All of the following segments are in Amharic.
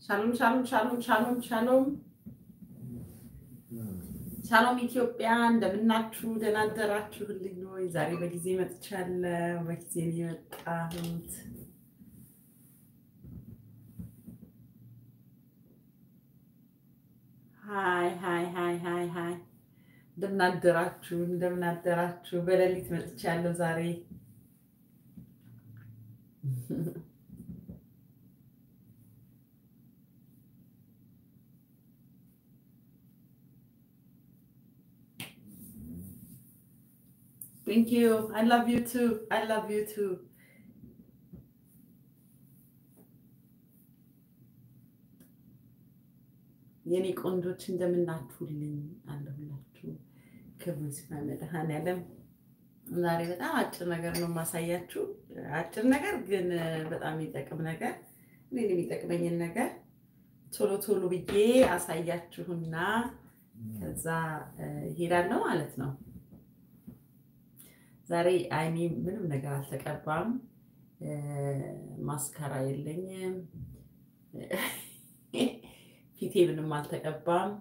ሻሎም ሻሎም ሻሎም ሻሎም ሻሎም ሻሎም ኢትዮጵያ እንደምናችሁ ደህና አደራችሁልኝ ወይ? ዛሬ በጊዜ መጥቻለሁ። በጊዜ ነው የመጣሁት። ሀይ ሀይ ሀይ ሀይ ሀይ እንደምን አደራችሁ? እንደምን አደራችሁ? በሌሊት መጥቻለሁ ዛሬ Thank you. I love you too. I love you too. የኔ ቆንጆች እንደምናችሁልኝ አለሁላችሁ። ክብሩ ይስፋ መድኃኔዓለም። ዛሬ በጣም አጭር ነገር ነው የማሳያችሁ። አጭር ነገር ግን በጣም የሚጠቅም ነገር፣ እኔን የሚጠቅመኝን ነገር ቶሎ ቶሎ ብዬ አሳያችሁና ከዛ እሄዳለሁ ማለት ነው። ዛሬ አይኔ ምንም ነገር አልተቀባም። ማስካራ የለኝም። ፊቴ ምንም አልተቀባም።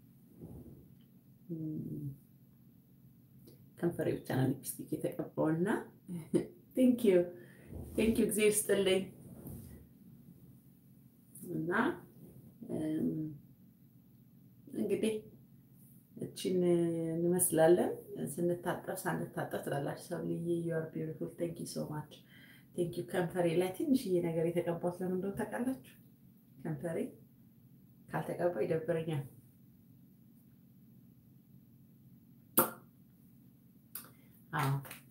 ከንፈሬ ብቻ ነው ሊፕስቲክ የተቀባው እና ቴንኪዩ ቴንኪዩ ጊዜ ይስጥልኝ እና እንግዲህ እቺን እንመስላለን። ስንታጠብ ሳንታጠብ ትላላችሁ ሰው ልዬ ዩር ቢዩቲፉል ቴንክ ዩ ሶ ማች ቴንክ ዩ። ከንፈሬ ላይ ትንሽዬ ነገር የተቀባሁት ለምን እንደሆነ ታውቃላችሁ? ከንፈሬ ካልተቀባው ይደብረኛል። አዎ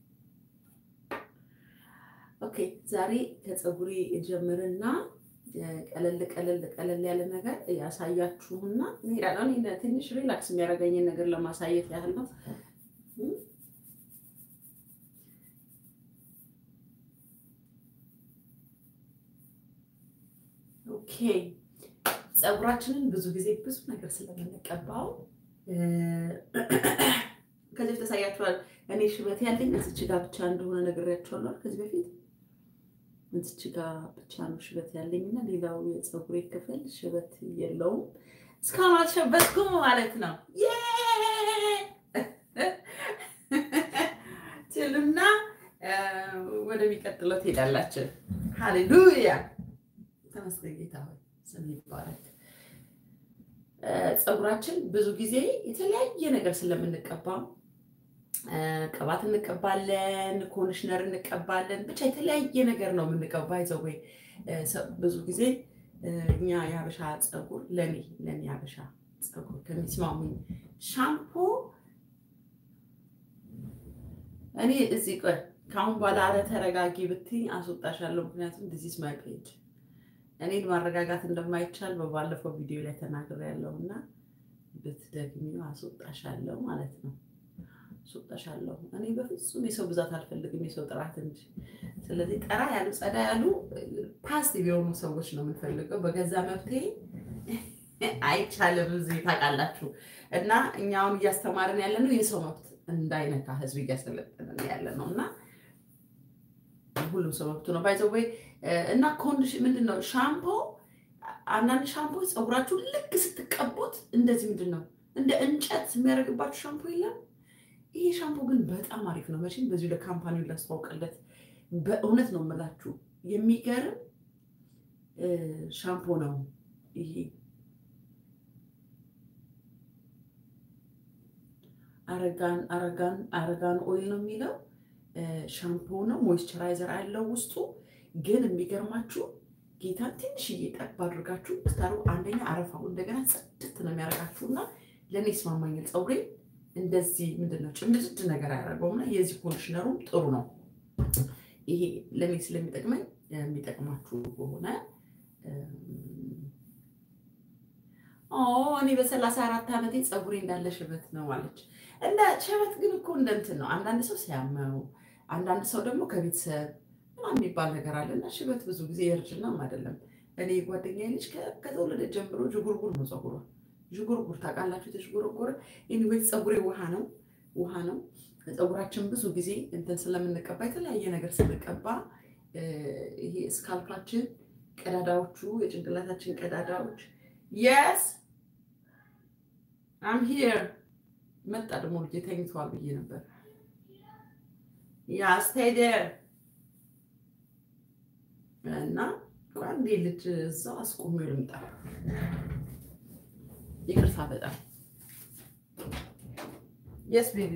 ኦኬ። ዛሬ ከፀጉሬ ጀምርና ቀለል ቀለል ቀለል ያለ ነገር ያሳያችሁና እንሄዳለን። ትንሽ ሪላክስ የሚያደርገኝን ነገር ለማሳየት ያህል ነው። ኦኬ ፀጉራችንን ብዙ ጊዜ ብዙ ነገር ስለምንቀባው ከዚህ በፊት ተሳያችኋል። እኔ ሽበት ያለኝ እዚች ጋር ብቻ እንደሆነ ነግሬያችኋለሁ ከዚህ በፊት እዚች ጋር ብቻ ነው ሽበት ያለኝ እና ሌላው የፀጉሬ ክፍል ሽበት የለውም። እስካሁን አልሸበትኩም ማለት ነው ትሉና ወደሚቀጥለው ትሄዳላችሁ። ሃሌሉያ ተመስገን ጌታ ሆይ ስም ይባረክ። ፀጉራችን ብዙ ጊዜ የተለያየ ነገር ስለምንቀባ ቅባት እንቀባለን፣ ኮንዲሽነር እንቀባለን። ብቻ የተለያየ ነገር ነው የምንቀባ። ይዘው ወይ ብዙ ጊዜ እኛ የሀበሻ ፀጉር ለኔ ለኔ የሀበሻ ፀጉር ከሚስማሙኝ ሻምፖ እኔ እዚህ ቆይ ከአሁን በኋላ አረ ተረጋጊ ብትኝ አስወጣሻለሁ። ምክንያቱም ዲዚስ ማይ ፔጅ እኔን ማረጋጋት እንደማይቻል በባለፈው ቪዲዮ ላይ ተናግሬያለሁ እና ብትደግሚው አስወጣሻለሁ ማለት ነው። አስወጣሻለሁ። እኔ በፍጹም የሰው ብዛት አልፈልግም፣ የሰው ጥራት እንጂ። ስለዚህ ጠራ ያሉ ጸዳ ያሉ ፓስቲቭ የሆኑ ሰዎች ነው የምንፈልገው። በገዛ መብቴ አይቻልም። እዚህ ታውቃላችሁ። እና እኛውን እያስተማርን ያለ ነው የሰው መብት እንዳይነካ ህዝብ እያሰለጠንን ያለ ነው እና ሁሉም ሰው መብቱ ነው ባይዘው ወይ እና ኮንዲሽን ምንድን ነው ሻምፖ አንዳንድ ሻምፖ ፀጉራችሁ ልክ ስትቀቡት እንደዚህ ምንድን ነው እንደ እንጨት የሚያደርግባችሁ ሻምፖ የለም ይሄ ሻምፖ ግን በጣም አሪፍ ነው መቼም በዚሁ ለካምፓኒውን ላስተዋውቅለት በእውነት ነው የምላችሁ የሚገርም ሻምፖ ነው ይሄ አረጋን አረጋን አረጋን ኦይል ነው የሚለው ሻምፖ ነው። ሞይስቸራይዘር አለው ውስጡ። ግን የሚገርማችሁ ጌታ ትንሽዬ ጠብ አድርጋችሁ ስታሩ አንደኛ አረፋው እንደገና ጽድት ነው የሚያደርጋችሁ እና ለእኔ ይስማማኛል። ፀጉሬ እንደዚህ ምንድን ነው ጭምድድ ነገር አያደርገውም እና የዚህ ኮንዲሽነሩም ጥሩ ነው። ይሄ ለእኔ ስለሚጠቅመኝ የሚጠቅማችሁ ከሆነ እኔ በሰላሳ አራት ዓመቴ ፀጉሬ እንዳለ ሽበት ነው አለች። እንደ ሽበት ግን እኮ እንደ እንትን ነው። አንዳንድ ሰው ሲያመው፣ አንዳንድ ሰው ደግሞ ከቤተሰብ ምናምን የሚባል ነገር አለ እና ሽበት ብዙ ጊዜ የእርጅናም አይደለም። እኔ ጓደኛዬ ልጅ ከተወለደ ጀምሮ ዥጉርጉር ነው ፀጉሯ። ዥጉርጉር ታውቃላችሁ? የተዥጉርጉር ኤኒዌይ ፀጉሬ ውሃ ነው ውሃ ነው። ፀጉራችን ብዙ ጊዜ እንትን ስለምንቀባ የተለያየ ነገር ስንቀባ ይሄ ስካልፓችን ቀዳዳዎቹ የጭንቅላታችን ቀዳዳዎች የስ አም ሂር መጣ። ደግሞ ልጄ ተኝተዋል ብዬ ነበር። ያ ስቴይ ዴር እና አንዴ ልጅ እዛው አስቆሜ ልምጣ። ይቅርታ በጣም የስ ቤቢ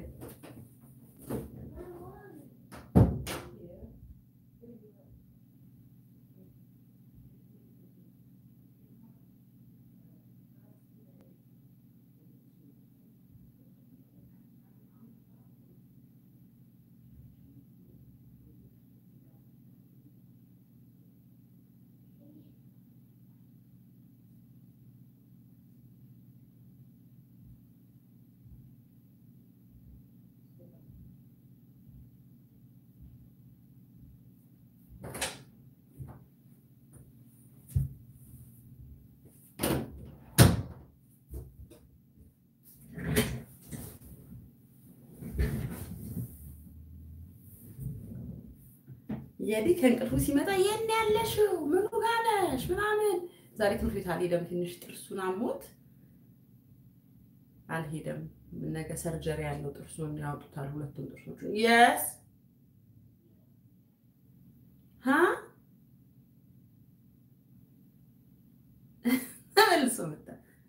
የዲ ከእንቅልፉ ሲመጣ የት ነው ያለሽው? ምኑ ጋር ነሽ? ምናምን ዛሬ ትምህርት ቤት አልሄደም። ትንሽ ጥርሱን አሞት አልሄደም። ነገ ሰርጀሪ ያለው ጥርሱን ያወጡታል፣ ሁለቱም ጥርሶቹ። የስ ሀ ተመልሶ መጣ።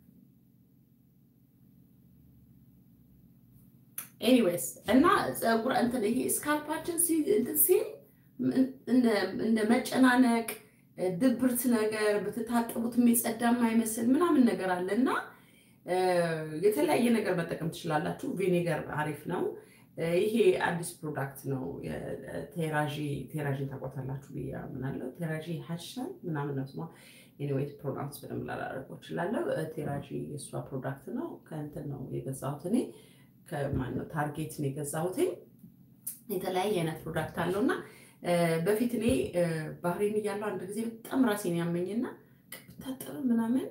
ኤኒዌይስ እና ፀጉር እንትን ይሄ ስካልፓችን እንትን ሲል እንደ መጨናነቅ ድብርት ነገር ብትታጠቡት የሚጸዳ የማይመስል ምናምን ነገር አለ እና የተለያየ ነገር መጠቀም ትችላላችሁ። ቪኔገር አሪፍ ነው። ይሄ አዲስ ፕሮዳክት ነው። ቴራዢ ቴራዢን ታውቋታላችሁ ብዬ አምናለሁ። ቴራዢ ሀሽታል ምናምን ነው ስሟ። ኤኒዌይስ ፕሮዳክት በደንብ ላላደርገው እችላለሁ። ቴራዢ የእሷ ፕሮዳክት ነው። ከእንትን ነው የገዛሁት እኔ ከማነው ታርጌት ነው የገዛሁትኝ። የተለያየ አይነት ፕሮዳክት አለው እና በፊት እኔ ባህሬን እያለሁ አንድ ጊዜ በጣም ራሴን ያመኝና ብታጠብ ምናምን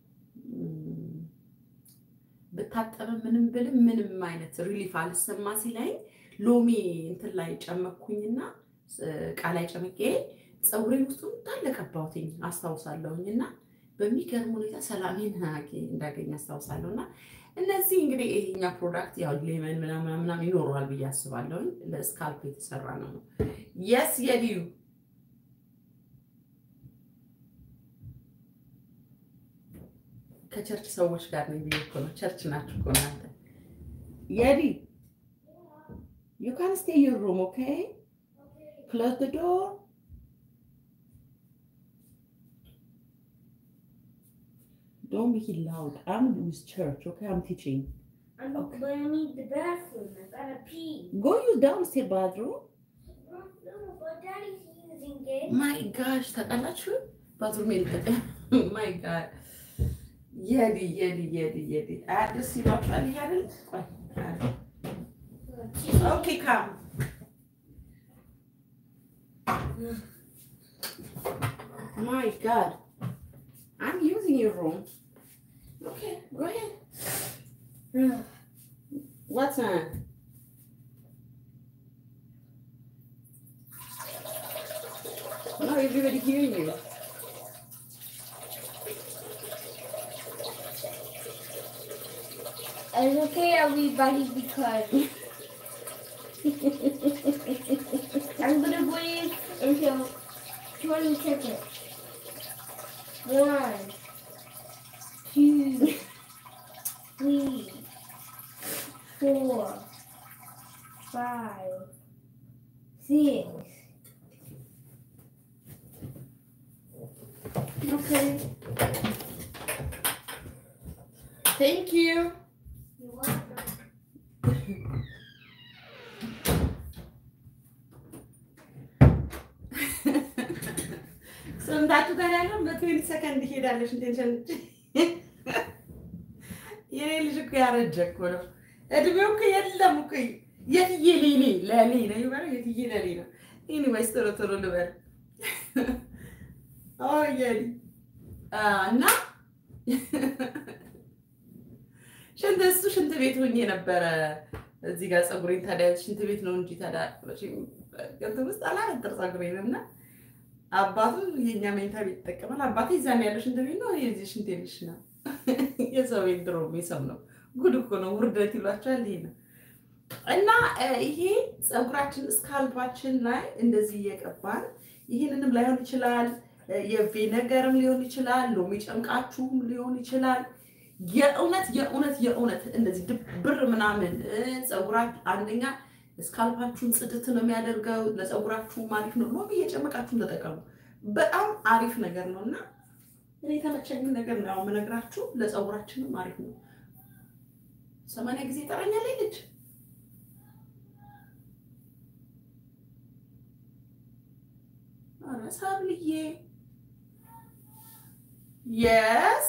ብታጠብ ምንም ብልም ምንም አይነት ሪሊፍ አልሰማ ሲለኝ ሎሚ እንትን ላይ ጨመኩኝና እቃ ላይ ጨምቄ ፀጉሬን ውስጡ እንዳለ ቀባሁትኝ አስታውሳለሁኝ። እና በሚገርም ሁኔታ ሰላሜን እንዳገኝ አስታውሳለሁ። እና እነዚህ እንግዲህ ይሄኛ ፕሮዳክት ያው ሌመን ምናምን ምናምን ይኖረዋል ብዬ አስባለሁኝ። ለስካልፕ የተሰራ ነው ነው የስ የዲዩ ከቸርች ሰዎች ጋር ነው ብዬ እኮ ነው። ቸርች ናችሁ እኮ እናንተ። የዲ ዩ ካን ስቴይ ዩር ሩም ኦኬ ክሎዝ ዘ ዶር Don't make it loud. I'm with church, okay? I'm teaching. I'm Okay. but I need the bathroom. I gotta pee. Go use downstairs bathroom. No, no, but Daddy's using it. My gosh, ታውቃላችሁ? ባዝሩም የለም። My God. የዲ የዲ የዲ የዲ አዲስ ይሏችኋል። ይሄ አይደል? ቆይ ኦኬ ካም My God. I'm using your room. Okay, go ahead. What's that? No, everybody hearing you. It's okay, everybody, because I'm gonna wait until 20 seconds. One, two, three, four, five, six. Okay. Thank you. You're welcome. ሰምታችሁ ጋር ያለው በትዌንቲ ሰከንድ ሄዳለች። ኢንቴንሽን የኔ ልጅ እኮ ያረጀ እኮ ነው። እድሜው እኮ የለም እኮ የትዬ ሌሌ ለሌ ነው ይበለው፣ የትዬ ለሌ ነው። ኤኒዌይስ ቶሎ ቶሎ ልበል የኔ እና ሽንት እሱ ሽንት ቤት ሆኜ ነበረ እዚህ ጋር ፀጉሬን ታዲያ ሽንት ቤት ነው እንጂ ታዲያ እንትን ውስጥ አላበጥር ፀጉሬን እና አባቱ የኛ መኝታ ቤት ይጠቀማል። አባቴ እዛን ያለ ሽንት ቤት ነው፣ የዚህ ሽንት ቤት ነው። የሰው ቤት ድሮ የሚሰው ነው። ጉድ እኮ ነው። ውርደት ይሏቸዋል። ይሄ ነው እና ይሄ ፀጉራችን እስካልባችን ላይ እንደዚህ እየቀባን ይህንንም ላይሆን ይችላል፣ የቪነገርም ሊሆን ይችላል፣ ሎሚ ጨምቃችሁም ሊሆን ይችላል። የእውነት የእውነት የእውነት እንደዚህ ድብር ምናምን ፀጉራችሁ አንደኛ ስካልፓችሁን ጽድት ነው የሚያደርገው። ለፀጉራችሁም አሪፍ ነው። ሎሚ እየጨመቃችሁን ተጠቀሙ። በጣም አሪፍ ነገር ነው እና እኔ የተመቸኝን ነገር ነው የምነግራችሁ። ለፀጉራችንም አሪፍ ነው። ሰማንያ ጊዜ ይጠራኛል ልጅ ኧረ ሳብልዬ የስ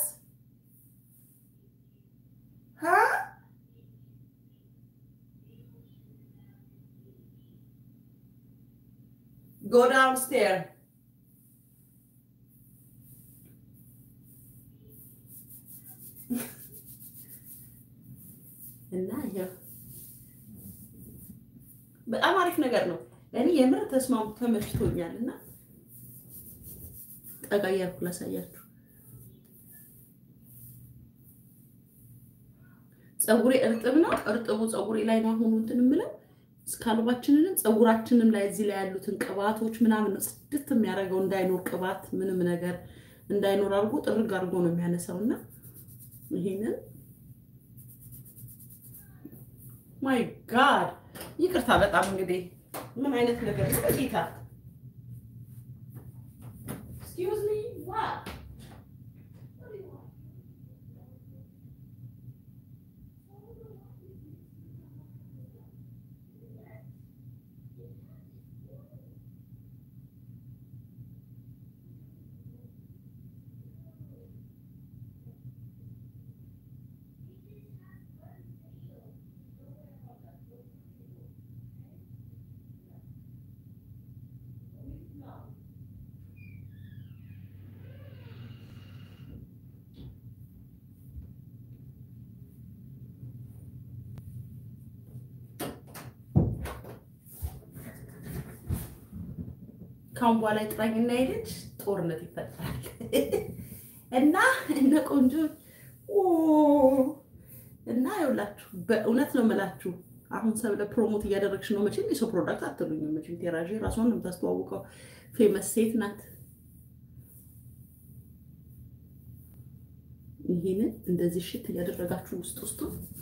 Go downstairs. እና ይኸው በጣም አሪፍ ነገር ነው። እኔ የምር ተስማሙ ተመችቶኛል። እና ጠጋ እያልኩ ላሳያችሁ። ፀጉሬ እርጥብ ነው። እርጥቡ ፀጉሬ ላይ ነው አሁኑ እንትን የምለው ስካልባችንንም ፀጉራችንም ላይ እዚህ ላይ ያሉትን ቅባቶች ምናምን ጽድት የሚያደርገው እንዳይኖር ቅባት ምንም ነገር እንዳይኖር አድርጎ ጥርግ አድርጎ ነው የሚያነሳው እና ይሄንን ማይ ጋድ ይቅርታ በጣም እንግዲህ ምን አይነት ነገር ነው ጌታ ኤክስኪውዝ ሚ ዋት ካሁን በኋላ ጥራኝና ሄደች ጦርነት ይፈጠራል እና እነ ቆንጆ እና ይኸውላችሁ በእውነት ነው የምላችሁ። አሁን ሰብለ ፕሮሞት እያደረግሽ ነው። መቼም የሰው ፕሮዳክት አትሉኝም። መቼም ቴራዥ ራሷን ነው የምታስተዋውቀው። ፌመስ ሴት ናት። ይህንን እንደዚህ ሽት እያደረጋችሁ ውስጥ ውስጡ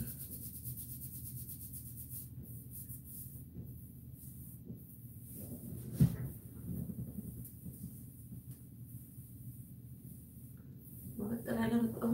መቀጠል አለመጣሁም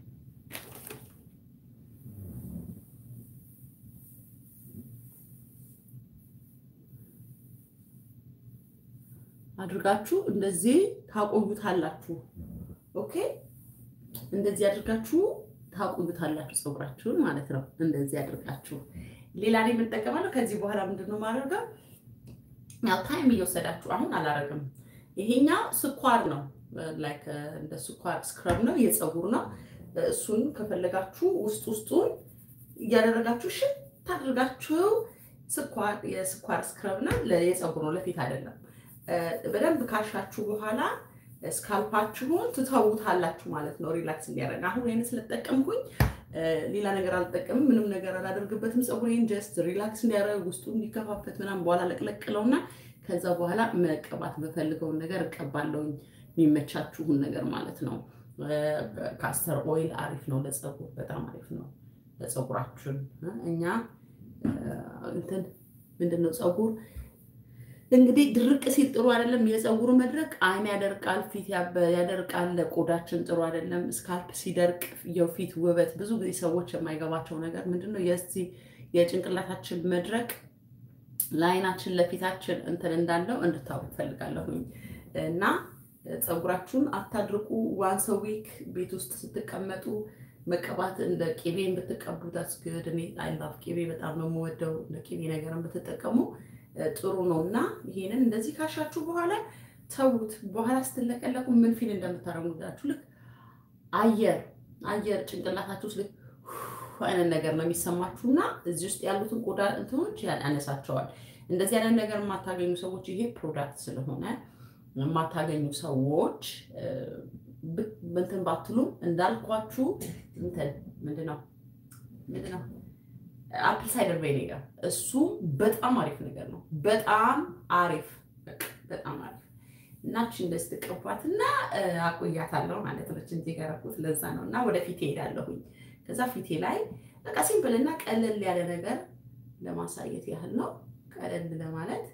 አድርጋችሁ እንደዚህ ታቆዩታላችሁ። ኦኬ፣ እንደዚህ አድርጋችሁ ታቆዩታላችሁ ፀጉራችሁን ማለት ነው። እንደዚህ አድርጋችሁ ሌላ ላይ የምንጠቀማለሁ። ከዚህ በኋላ ምንድን ነው ማድረገው? ያው ታይም እየወሰዳችሁ አሁን አላረግም። ይሄኛው ስኳር ነው፣ ላይክ እንደ ስኳር ስክረብ ነው፣ የፀጉር ነው። እሱን ከፈለጋችሁ ውስጥ ውስጡን እያደረጋችሁ ሽት አድርጋችሁ ስኳር የስኳር ስክረብ ነው፣ የፀጉር ነው፣ ለፊት አይደለም። በደንብ ካሻችሁ በኋላ ስካልፓችሁን ትተውታላችሁ ማለት ነው፣ ሪላክስ እንዲያደርግ። አሁን ይህን ስለተጠቀምኩኝ ሌላ ነገር አልጠቀምም፣ ምንም ነገር አላደርግበትም። ፀጉሬን ጀስት ሪላክስ እንዲያደርግ ውስጡ እንዲከፋፈት ምናምን በኋላ ለቅለቅለውና ከዛ በኋላ መቀባት በፈልገውን ነገር እቀባለሁኝ፣ የሚመቻችሁን ነገር ማለት ነው። ካስተር ኦይል አሪፍ ነው ለፀጉር፣ በጣም አሪፍ ነው ለፀጉራችን። እኛ እንትን ምንድን ነው ፀጉር እንግዲህ ድርቅ ሲል ጥሩ አይደለም። የፀጉር መድረቅ አይን ያደርቃል፣ ፊት ያደርቃል፣ ለቆዳችን ጥሩ አይደለም። ስካልፕ ሲደርቅ የፊት ውበት ብዙ ጊዜ ሰዎች የማይገባቸው ነገር ምንድነው የዚህ የጭንቅላታችን መድረቅ ለአይናችን ለፊታችን እንትን እንዳለው እንድታውቅ ፈልጋለሁኝ እና ፀጉራችሁን አታድርቁ። ዋንስ ዊክ ቤት ውስጥ ስትቀመጡ መቀባት እንደ ቂቤን ብትቀቡ ታስግድ። እኔ አይላፍ ቂቤ በጣም ነው የምወደው። እንደ ቂቤ ነገርን ብትጠቀሙ ጥሩ ነው እና ይሄንን እንደዚህ ካሻችሁ በኋላ ተዉት። በኋላ ስትለቀለቁ ምን ፊል እንደምታደርጉላችሁ ልክ አየር አየር ጭንቅላታችሁ ውስጥ ልክ አይነት ነገር ነው የሚሰማችሁ እና እዚህ ውስጥ ያሉትን ቆዳ እንትኖች ያነሳቸዋል። እንደዚህ አይነት ነገር የማታገኙ ሰዎች ይሄ ፕሮዳክት ስለሆነ የማታገኙ ሰዎች እንትን ባትሉም እንዳልኳችሁ እንትን ምንድን ነው ምንድን ነው አፕል ሳይደር ቬኔጋር እሱ በጣም አሪፍ ነገር ነው። በጣም አሪፍ በጣም አሪፍ እናች እንደዚህ ትቀቧት እና አቆያታለሁ ማለት ነው። እዚህ ጋር ያደረኩት ለዛ ነው እና ወደ ፊቴ ሄዳለሁኝ። ከዛ ፊቴ ላይ በቃ ሲምፕል እና ቀለል ያለ ነገር ለማሳየት ያህል ነው። ቀለል ለማለት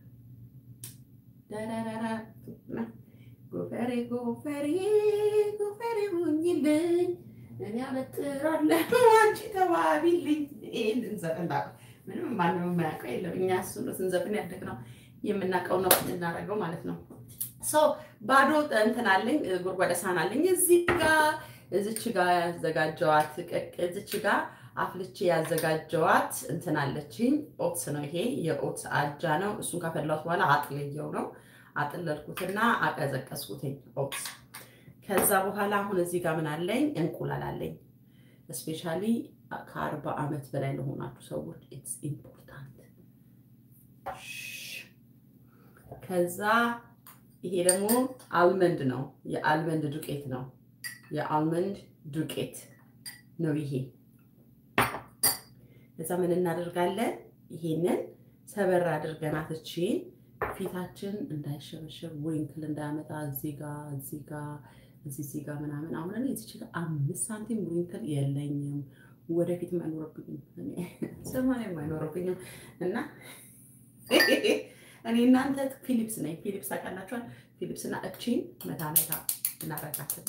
ዳራራራ ጎፈሬ ጎፈሬ ጎፈሬ ሁኝልኝ እኔ አበጥራለሁ አንቺ ተባቢልኝ። ይህን እንዘፍን ምንም ማንም የማያውቀው የለም። እኛ እሱ ነው ስንዘፍን ያደግነው የምናውቀው ነው እናደርገው ማለት ነው። ሰው ባዶ እንትን አለኝ ጎድጓዳ ሳህን አለኝ እዚህ ጋ እዚች ጋ ያዘጋጀዋት እዚች ጋ አፍልቼ ያዘጋጀዋት እንትን አለችኝ። ኦትስ ነው ይሄ የኦትስ አጃ ነው። እሱን ካፈላሁት በኋላ አጥልየው ነው አጥለልኩትና አቀዘቀዝኩትኝ ኦትስ ከዛ በኋላ አሁን እዚህ ጋር ምን አለኝ? እንቁላል አለኝ። እስፔሻሊ ከአርባ ዓመት በላይ ለሆናችሁ ሰዎች ኢትስ ኢምፖርታንት። ከዛ ይሄ ደግሞ አልመንድ ነው፣ የአልመንድ ዱቄት ነው። የአልመንድ ዱቄት ነው ይሄ። ከዛ ምን እናደርጋለን? ይሄንን ሰበር አድርገናት እቺን ፊታችን እንዳይሸበሸብ ዊንክል እንዳያመጣ እዚህ ጋ እዚህ ጋ እዚህ እዚህ ጋር ምናምን አሁን እኔ እዚህ ጋር አምስት ሳንቲም ዊንክል የለኝም፣ ወደፊት አይኖርብኝም፣ ሰማንያም አይኖርብኝም። እና እኔ እናንተ ፊሊፕስ ነኝ። ፊሊፕስ ታውቃላችኋል። ፊሊፕስ እና እቺን መታ መታ እናረጋትና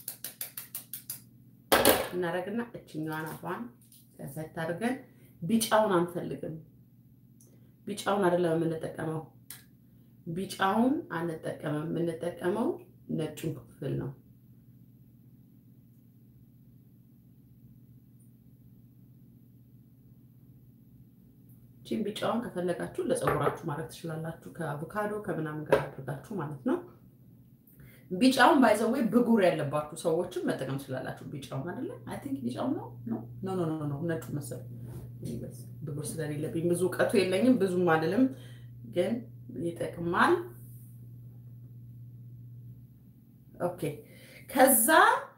እናረግና እችኛዋን አፏን ከፈት አድርገን ቢጫውን አንፈልግም። ቢጫውን አይደለም የምንጠቀመው፣ ቢጫውን አንጠቀምም። የምንጠቀመው ነጩን ክፍል ነው። ቺን ቢጫውን ከፈለጋችሁ ለፀጉራችሁ ማድረግ ትችላላችሁ። ከአቮካዶ ከምናምን ጋር አድርጋችሁ ማለት ነው። ቢጫውን ባይዘወይ ብጉር ያለባችሁ ሰዎችም መጠቀም ትችላላችሁ። ቢጫውን አይደለ አይ ቲንክ ቢጫውን ነው ኖ ኖ ኖ ኖ ነጩ መሰለኝ። ብጉር ስለሌለብኝ ብዙ እውቀቱ የለኝም ብዙም አይደለም፣ ግን ይጠቅማል። ኦኬ ከዛ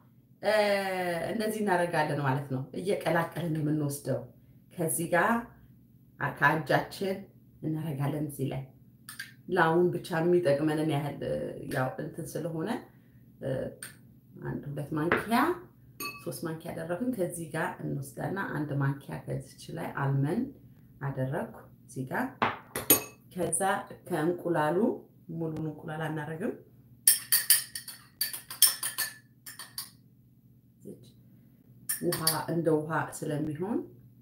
እንደዚህ እናደርጋለን ማለት ነው። እየቀላቀልን የምንወስደው ከዚህ ጋር ከእጃችን እናደርጋለን እዚህ ላይ ለአሁን ብቻ የሚጠቅመንን ያህል ያው እንትን ስለሆነ አንድ ሁለት ማንኪያ ሶስት ማንኪያ አደረግን። ከዚህ ጋር እንወስዳና አንድ ማንኪያ ከዚች ላይ አልመን አደረግኩ እዚህ ጋር። ከዛ ከእንቁላሉ ሙሉን እንቁላል አናደርግም ውሃ እንደ ውሃ ስለሚሆን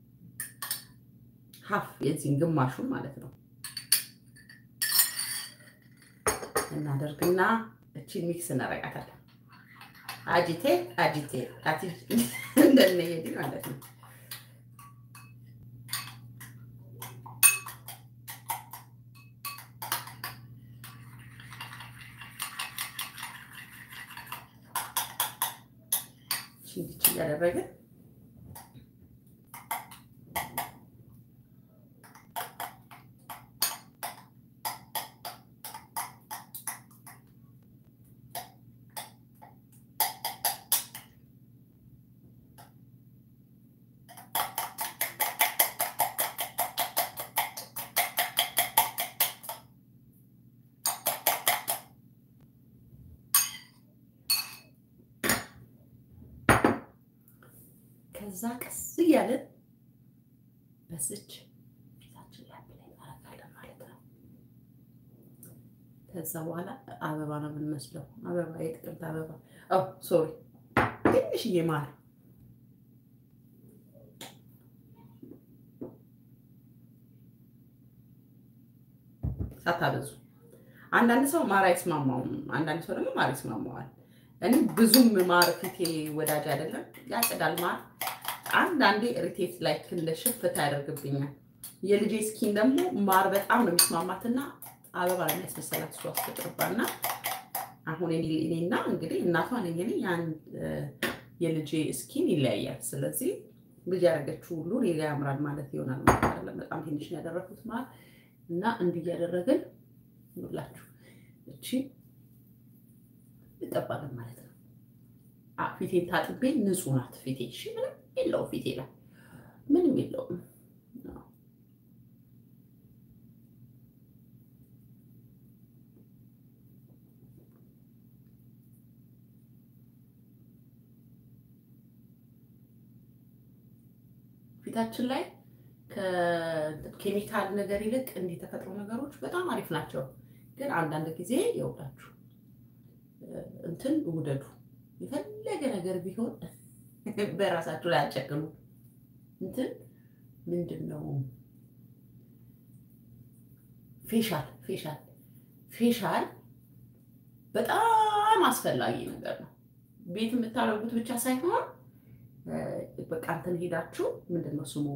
ሀፍ የዚህን ግማሹን ማለት ነው እናደርግና እቺን ሚክስ እናረጋታለን። አጂቴ አጂቴ እንደነየዲ ማለት ነው። እንዲች እያደረግን ከዛ ቀስ እያለን በስች ፊታችን ላይ ላይ እናደርጋለን ማለት ነው። ከዛ በኋላ አበባ ነው የምንመስለው። አበባ የጥቅምት አበባ ሶሪ፣ ትንሽዬ ማር ሳታበዙ። አንዳንድ ሰው ማር አይስማማውም፣ አንዳንድ ሰው ደግሞ ማር ይስማማዋል። እኔ ብዙም ማር ፊቴ ወዳጅ አይደለም፣ ያጭዳል ማር አንዳንዴ ሪቴት ላይ እንደ ሽፍታ ያደርግብኛል። የልጄ ስኪን ደግሞ ማር በጣም ነው የሚስማማትና አበባ ነው የሚያስመሰላት እሷ አስፈጥርባና አሁን እኔና እንግዲህ እናቷ ነኝ እኔ ያን የልጄ ስኪን ይለያያል። ስለዚህ ልጅ ያደረገችው ሁሉ ሌላ ያምራል ማለት ይሆናል ማለት አይደለም። በጣም ትንሽ ነው ያደረኩት ማር እና እንዲህ እያደረግን ሁላችሁ እቺ እንቀባለን ማለት ነው። ፊቴን ታጥቤ ንጹህ ናት ፊቴ። እሺ ምንም የለው ፊቴ ላይ ምንም የለውም። ፊታችን ላይ ከኬሚካል ነገር ይልቅ እንዲህ ተፈጥሮ ነገሮች በጣም አሪፍ ናቸው። ግን አንዳንድ ጊዜ ይውላችሁ እንትን ውደዱ። የፈለገ ነገር ቢሆን በራሳችሁ ላይ አጨቅሙ። እንትን ምንድን ነው ፌሻል ፌሻል ፌሻል በጣም አስፈላጊ ነገር ነው። ቤት የምታደርጉት ብቻ ሳይሆን በቃ እንትን ሄዳችሁ ምንድን ነው ስሙ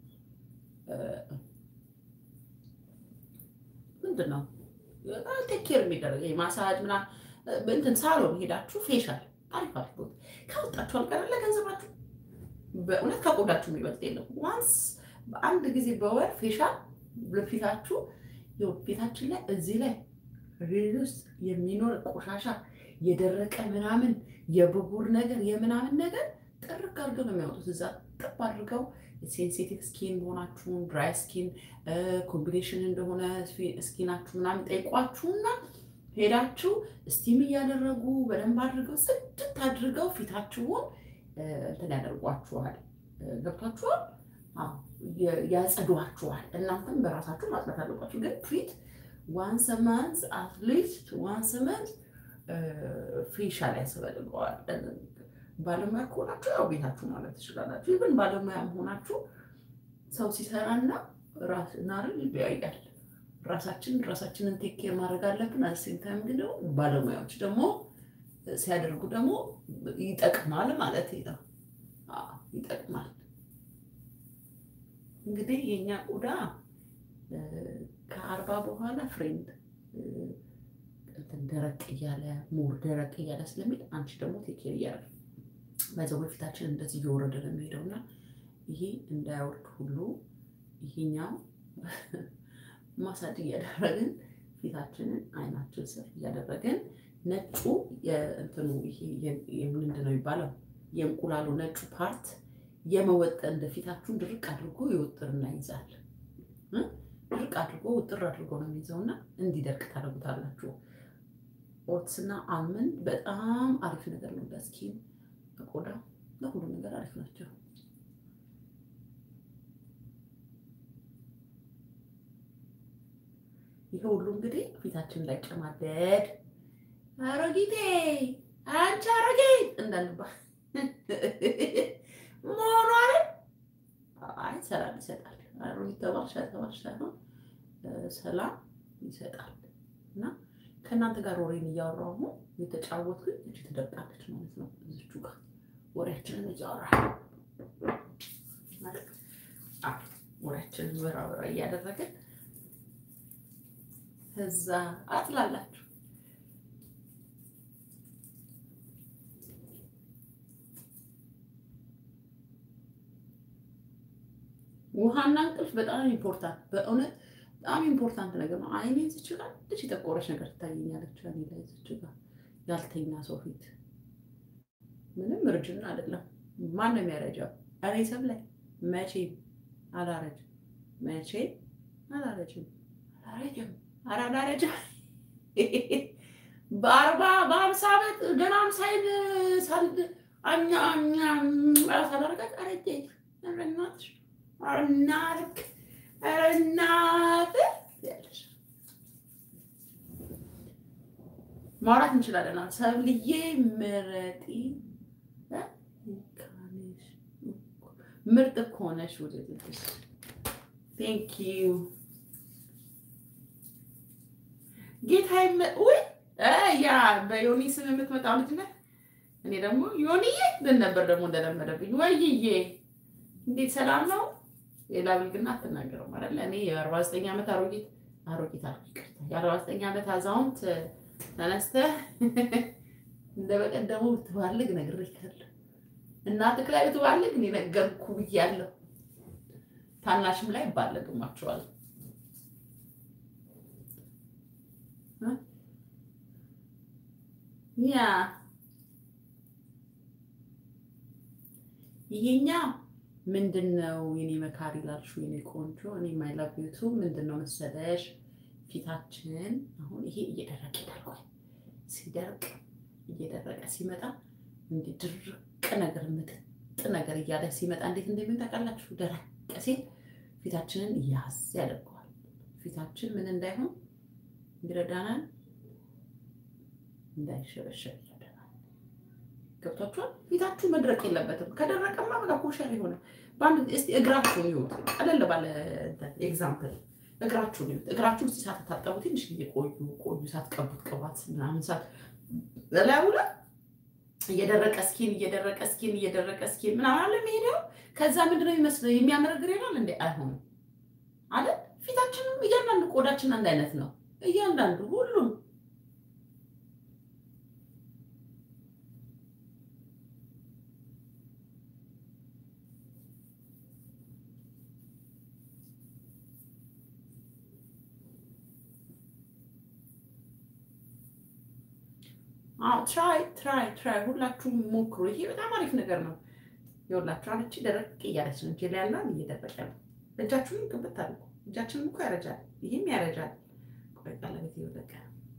ምንድን ነው ቴኬር የሚደረግ ማሳጅ ምናምን እንትን ሳሎን ሄዳችሁ ፌሻል አሪፍ አድርጎት ካወጣችሁ አልቀረ ለገንዘባችሁ በእውነት ከቆዳችሁ የሚበልጥ የለም። ዋንስ በአንድ ጊዜ በወር ፌሻል ለፊታችሁ ፊታችን ላይ እዚህ ላይ ሬድ ውስጥ የሚኖር ቆሻሻ የደረቀ ምናምን የብጉር ነገር የምናምን ነገር ጥርቅ አድርገው ነው የሚያወጡት። እዛ ጥብ አድርገው ሴንሲቲቭ ስኪን መሆናችሁን ድራይ ስኪን ኮምቢኔሽን እንደሆነ ስኪናችሁ ምናምን ጠይቋችሁና ሄዳችሁ ስቲም እያደረጉ በደንብ አድርገው ጽድት አድርገው ፊታችሁን እንትን ያደርጓችኋል። ገብቷችኋል? ያጸዷችኋል። እናንተም በራሳችሁ ማጽዳት አለባችሁ። ግን ፊት ዋንስ መንዝ አትሊስት ዋንስ መንዝ ፌሻል ያስፈልገዋል። ባለሙያ ከሆናችሁ ያው ቤታችሁ ማለት ትችላላችሁ። ይብን ባለሙያ መሆናችሁ ሰው ሲሰራና ራስናርን ይለያያል። ራሳችን ራሳችንን ቴኬር ማድረግ አለብን። አሴም ታይም ግን ደግሞ ባለሙያዎች ደግሞ ሲያደርጉ ደግሞ ይጠቅማል ማለት ነው። ይጠቅማል። እንግዲህ የኛ ቆዳ ከአርባ በኋላ ፍሬንድ እንትን ደረቅ እያለ ሞር ደረቅ እያለ ስለሚል አንቺ ደግሞ ቴኬር እያደረግ በዛው በፊታችን እንደዚህ እየወረደ ነው የሚሄደው እና ይሄ እንዳያወርድ ሁሉ ይሄኛው ማሳጅ እያደረግን ፊታችንን አይናችን ስር እያደረግን ነጩ የእንትኑ ይሄ ምንድን ነው የሚባለው የእንቁላሉ ነጩ ፓርት የመወጠን እንደ ፊታችሁን ድርቅ አድርጎ ይወጥርና ይይዛል። ድርቅ አድርጎ ውጥር አድርጎ ነው የሚይዘው እና እንዲደርቅ ታደርጉታላችሁ። ኦትስና አልመንድ በጣም አሪፍ ነገር ነው ለስኪን ቆዳ ለሁሉ ነገር አሪፍ ናቸው። ይሄ ሁሉ እንግዲህ ፊታችን ላይ ጨማደድ አሮጊቴ አንቺ አሮጊት እንዳንባል መሆኑ አለ። አይ ሰላም ይሰጣል። አሮጊት ተባልሽ ተባልሽ ሳይሆን ሰላም ይሰጣል እና ከእናንተ ጋር ወሬን እያወራሁ ነው የተጫወትኩኝ። እጅ ትደርቃለች ማለት ነው። እዚቹ ጋር ወሬያችንን እያወራ ወሬያችንን ወራ ወራ እያደረግን እዛ አጥላላችሁ። ውሃና እንቅልፍ በጣም ኢምፖርታንት፣ በእውነት በጣም ኢምፖርታንት ነገር ነው። አይኔ ዝች ጋር ልጅ የጠቆረች ነገር ትታየኛለች። እኔ ላይ ዝች ጋር ያልተኛ ሰው ፊት ምንም እርጅና አይደለም። ማን ነው የሚያረጃው? እኔ ሰብ ላይ መቼም አላረጅም፣ መቼም አላረጅም፣ አላረጅም፣ ኧረ አላረጅም። በአርባ በሀምሳ ዓመት ገና አምሳይን ሳልድ አኛ አኛ ሳላረጋት አረጀ ረናት እናልክ እናት ማውራት እንችላለን። ሰብልዬ ምረጢ ምርጥ እኮ ነሽ። ውድድሽ ቴንክ ዩ ጌታ ውይ ያ በዮኒ ስም የምትመጣው ልጅ ነህ። እኔ ደግሞ ዮኒዬ ልን ነበር ደግሞ እንደለመደብኝ ወይዬ እንዴት ሰላም ነው? ሌላ ብልግና አትናገረው ማለት እኔ የአርባ ዘጠኝ ዓመት አሮጊት አሮጊት አልኩ ይቅርታ፣ የአርባ ዘጠኝ ዓመት አዛውንት ተነስተህ እንደ በቀደሙ ብትባልግ ነግሬሃለሁ። እናትህ ላይ ብትባልግ እኔ ነገርኩ ብያለሁ። ታናሽም ላይ ይባለግማቸዋል። ያ ይሄኛው ምንድን ነው የኔ መካሪ ላልሽው የኔ ቆንጆ እኔ ማይላቢቱ ምንድን ነው መሰለሽ ፊታችን አሁን ይሄ እየደረቀ ይደርቋል ሲደርቅ እየደረቀ ሲመጣ እንዲህ ድርቅ ነገር ምጥጥ ነገር እያለ ሲመጣ እንዴት እንደሚሆን ታውቃላችሁ ደረቅ ሲል ፊታችንን ያዝ ያደርገዋል ፊታችን ምን እንዳይሆን ይረዳናል እንዳይሸበሸብ ይረዳናል ገብቷችኋል ፊታችሁ መድረቅ የለበትም ከደረቀማ በቃ ኮሸር የሆነ በአንድ እስኪ እግራችሁን ይሁት ቀለል ባለ ኤግዛምፕል እግራችሁን ይሁት እግራችሁን እስኪ ሳትታጠቡ ትንሽ ጊዜ ቆዩ ቆዩ ሳትቀቡት ቅባት ምናምን ሳት በላዩ ላይ እየደረቀ ስኪን እየደረቀ ስኪን እየደረቀ ስኪን ምናምን አለ የሚሄደው ከዛ ምንድነው የሚመስለው የሚያመረግር ይሆናል እንዴ አይሆንም አለ ፊታችንም እያንዳንዱ ቆዳችን አንድ አይነት ነው እያንዳንዱ ሁሉም ትራይ ትራይ ትራይ ሁላችሁም ሞክሩ። ይሄ በጣም አሪፍ ነገር ነው። የሁላችሁ አለች ደረቅ እያለች ነው። እጄ ላይ ያለውን እየደረቀ ነው። እጃችሁን ቅብት አድርጉ። እጃችንም እኮ ያረጃል፣ ይህም ያረጃል። ቆይ ቀለበት እየወደቀ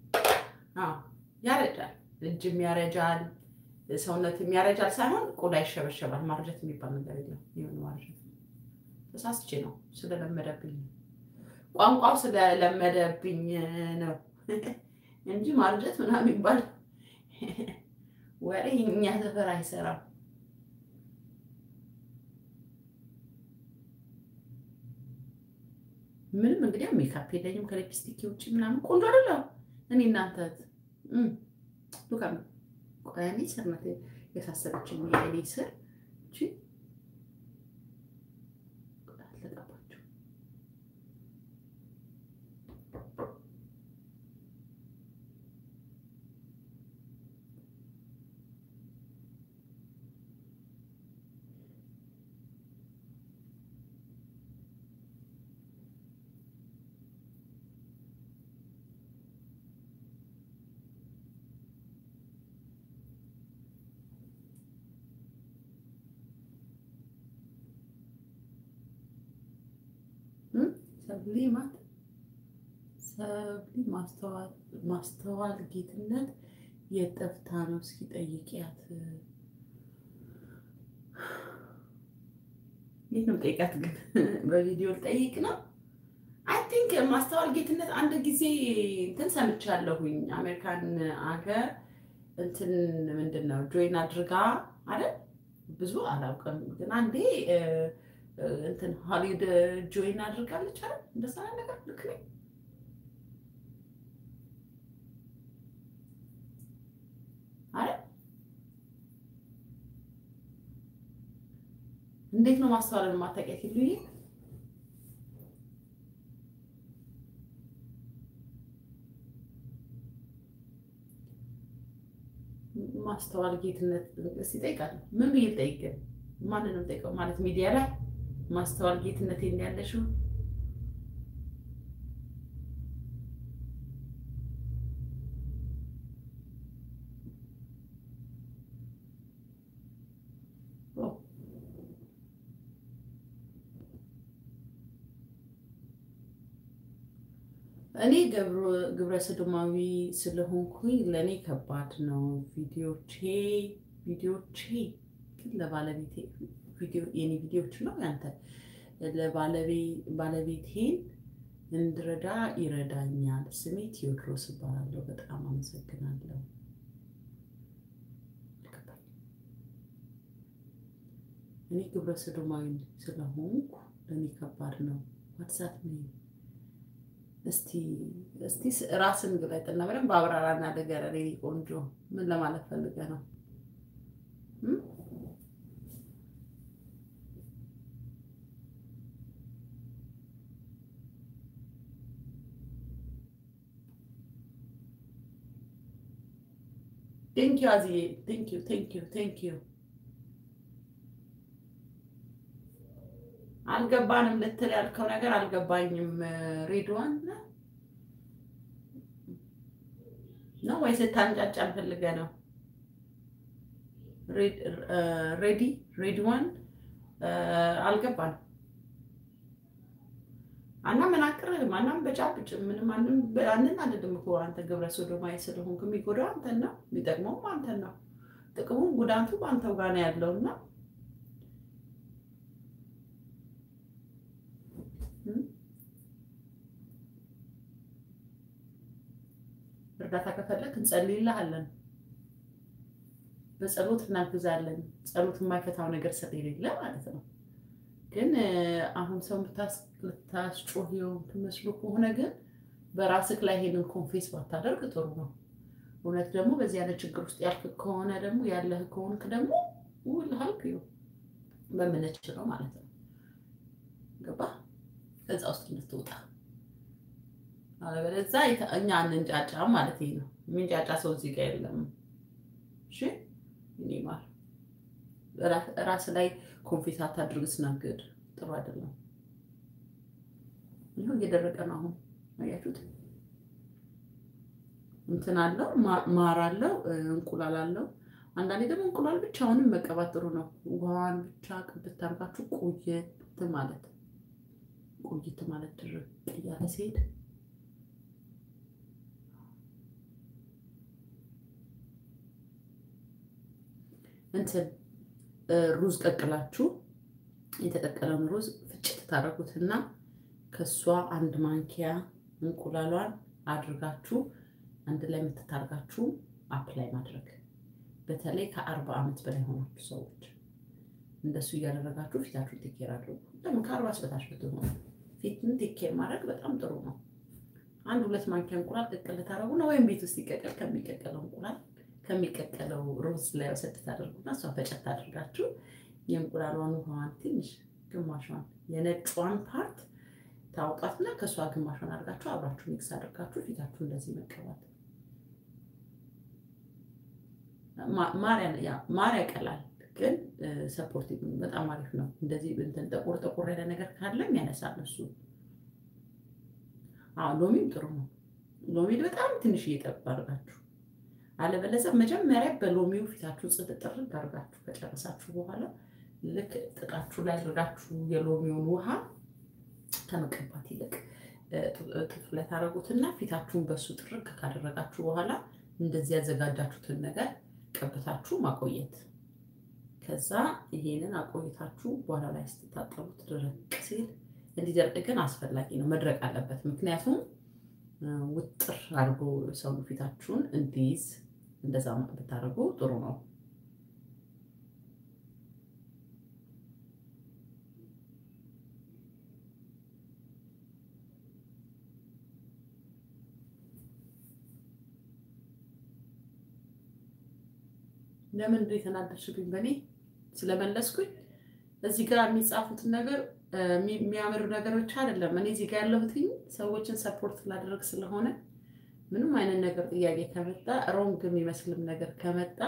ያረጃል። እጅም ያረጃል፣ ሰውነትም ያረጃል ሳይሆን ቆዳ ይሸበሸባል። ማርጀት የሚባል ነገር የለም። የሆነ ማርጀት ተሳስቼ ነው ስለለመደብኝ ቋንቋው ስለለመደብኝ ነው እንጂ ማርጀት ምናምን የሚባል ወሬ እኛ ሰፈር አይሰራም። ምንም እንግዲህ ሜካፕ የለኝም ከሊፕስቲክ ውጭ ምናምን ቆንጆ አይደለም። እኔ እናንተ ሉካ ቆያኔ ስርነት የሳሰረችኝ የእኔ ስር አለቀባቸው ሰብሊ ማት ሰብሊ ማስተዋል ጌትነት የጠፍታ ነው። እስኪ ጠይቂያት። የት ነው ጠይቂያት? ግን በቪዲዮ ልጠይቅ ነው። አይ ቲንክ ማስተዋል ጌትነት አንድ ጊዜ እንትን ሰምቻለሁኝ። አሜሪካን አገር እንትን ምንድን ነው ጆይን አድርጋ አይደል? ብዙ አላውቅም፣ ግን አንዴ እንትን ሆሊውድ ጆይን አድርጋለች አይደል? እንደዛ ነገር ልክ ነኝ? አይደል? እንዴት ነው ማስተዋልን ማታውቂያት? ይሉኝ ማስተዋል ጌትነት እስኪ እጠይቃለሁ። ምን ብዬ ልጠይቅ? ማንን ነው የምጠይቀው? ማለት ሚዲያ ላይ ማስተዋል ጌትነት ያለሽው እኔ ግብረ ሰዶማዊ ስለሆንኩኝ ለእኔ ከባድ ነው። ቪዲዮቼ ቪዲዮቼ ግን ለባለቤቴ የኔ ቪዲዮች ነው ያንተ ለባለቤቴን እንድረዳ ይረዳኛል። ስሜ ቴዎድሮስ እባላለሁ። በጣም አመሰግናለሁ። እኔ ግብረ ሰዶማዊ ስለሆንኩ ለእኔ ከባድ ነው። ዋትሳፕ ነ እስቲ እስቲ ራስን ግለጥና በደንብ አብራራና ንገረን። የእኔ ቆንጆ ምን ለማለት ፈልገ ነው? ቴንኪዩ አዝዬ፣ ቴንኪዩ ቴንኪዩ ቴንኪዩ። አልገባንም ልትል ያልከው ነገር አልገባኝም። ሬድዋን ነው ወይስ ልታንጫጫን ፈልገህ ነው? ሬዲ ሬዲ ዋን አልገባንም። አናመናቅርህም፣ አናንበጫብጭ ምንም ማንም አንን አይደለም እኮ አንተ ግብረ ሶዶማዊ ስለሆንክ የሚጎዳው አንተን ነው፣ የሚጠቅመውም አንተን ነው። ጥቅሙም ጉዳቱ በአንተው ጋር ነው ያለውና እርዳታ ከፈለግ እንጸልይልሃለን፣ በጸሎት እናግዛለን። ጸሎት የማይፈታው ነገር ስለሌለ ማለት ነው። ግን አሁን ሰው ልታስጮህ ትመስሉ ከሆነ ግን በራስህ ላይ ይሄንን ኮንፌስ ባታደርግ ጥሩ ነው። እውነት ደግሞ በዚህ ያለ ችግር ውስጥ ያልክ ከሆነ ደግሞ ያለህ ከሆንክ ደግሞ ውልሃልክ በምንችለው ማለት ነው። ገባ ከዛ ውስጥ እንድትወጣ አለበለዚያ እኛ እንንጫጫ ማለት ይሄ ነው። የሚንጫጫ ሰው እዚህ ጋር የለም። እሺ እኔ ማር ራስ ላይ ኮንፌስ አታድርግ። ስናገድ ጥሩ አይደለም። ይሁን እየደረቀ ነው። አሁን አያችሁት? እንትን አለው ማር አለው እንቁላል አለው። አንዳንዴ ደግሞ እንቁላል ብቻውንም መቀባት ጥሩ ነው። ውሃን ብቻ ቅብት አድርጋችሁ ቆየት ማለት ቆይት ማለት ድርቅ እያለ ሲሄድ እንትን ሩዝ ቀቅላችሁ የተቀቀለውን ሩዝ ፍጭት ታደርጉትና ከእሷ አንድ ማንኪያ እንቁላሏን አድርጋችሁ አንድ ላይ የምትታርጋችሁ አፕላይ ማድረግ በተለይ ከአርባ ዓመት በላይ ሆናችሁ ሰዎች እንደሱ እያደረጋችሁ ፊታችሁን ቴኬር አድርጉ። ደግሞ ከአርባ በታች ብትሆኑ ፊትን ቴኬር ማድረግ በጣም ጥሩ ነው። አንድ ሁለት ማንኪያ እንቁላል ቅቅል ታደረጉና ወይም ቤት ውስጥ ይቀቀል ከሚቀቀለው እንቁላል ከሚቀቀለው ሩዝ ላይ ወሰድ ታደርጉና እሷ ፈጨት አድርጋችሁ የእንቁላሏን ውሃዋን ትንሽ ግማሿን የነጯን ፓርት ታውጣትና ከእሷ ግማሿን አድርጋችሁ አብራችሁ ሚክስ አድርጋችሁ ፊታችሁ እንደዚህ መቀባት። ማር ያቀላል፣ ግን ሰፖርቲቭ በጣም አሪፍ ነው። እንደዚህ እንትን ጠቁር ጠቁር ያለ ነገር ካለም ያነሳል እሱ። ሎሚም ጥሩ ነው። ሎሚ በጣም ትንሽ እየጠብ አድርጋችሁ አለበለዚያ መጀመሪያ በሎሚው ፊታችሁ ጽድት ጥርግ አድርጋችሁ ከጨረሳችሁ በኋላ ልክ ጥጣችሁ ላይ አድርጋችሁ የሎሚውን ውሃ ከመቀባት ይልቅ ጥፍ ላይ ታደርጉትና ፊታችሁን በሱ ጥርግ ካደረጋችሁ በኋላ እንደዚህ ያዘጋጃችሁትን ነገር ቀብታችሁ ማቆየት። ከዛ ይሄንን አቆይታችሁ በኋላ ላይ ስትታጠቡት ድረቅ ሲል እንዲደርቅ ግን አስፈላጊ ነው፣ መድረቅ አለበት። ምክንያቱም ውጥር አድርጎ ሰው ፊታችሁን እንዲይዝ እንደዛ ብታደርጉ ጥሩ ነው። ለምን እንደ የተናደድሽብኝ በእኔ ስለመለስኩኝ እዚህ ጋር የሚጻፉትን ነገር የሚያምር ነገሮች አይደለም። እኔ እዚህ ጋር ያለሁትኝ ሰዎችን ሰፖርት ላደረግ ስለሆነ ምንም አይነት ነገር ጥያቄ ከመጣ ሮንግ የሚመስልም ነገር ከመጣ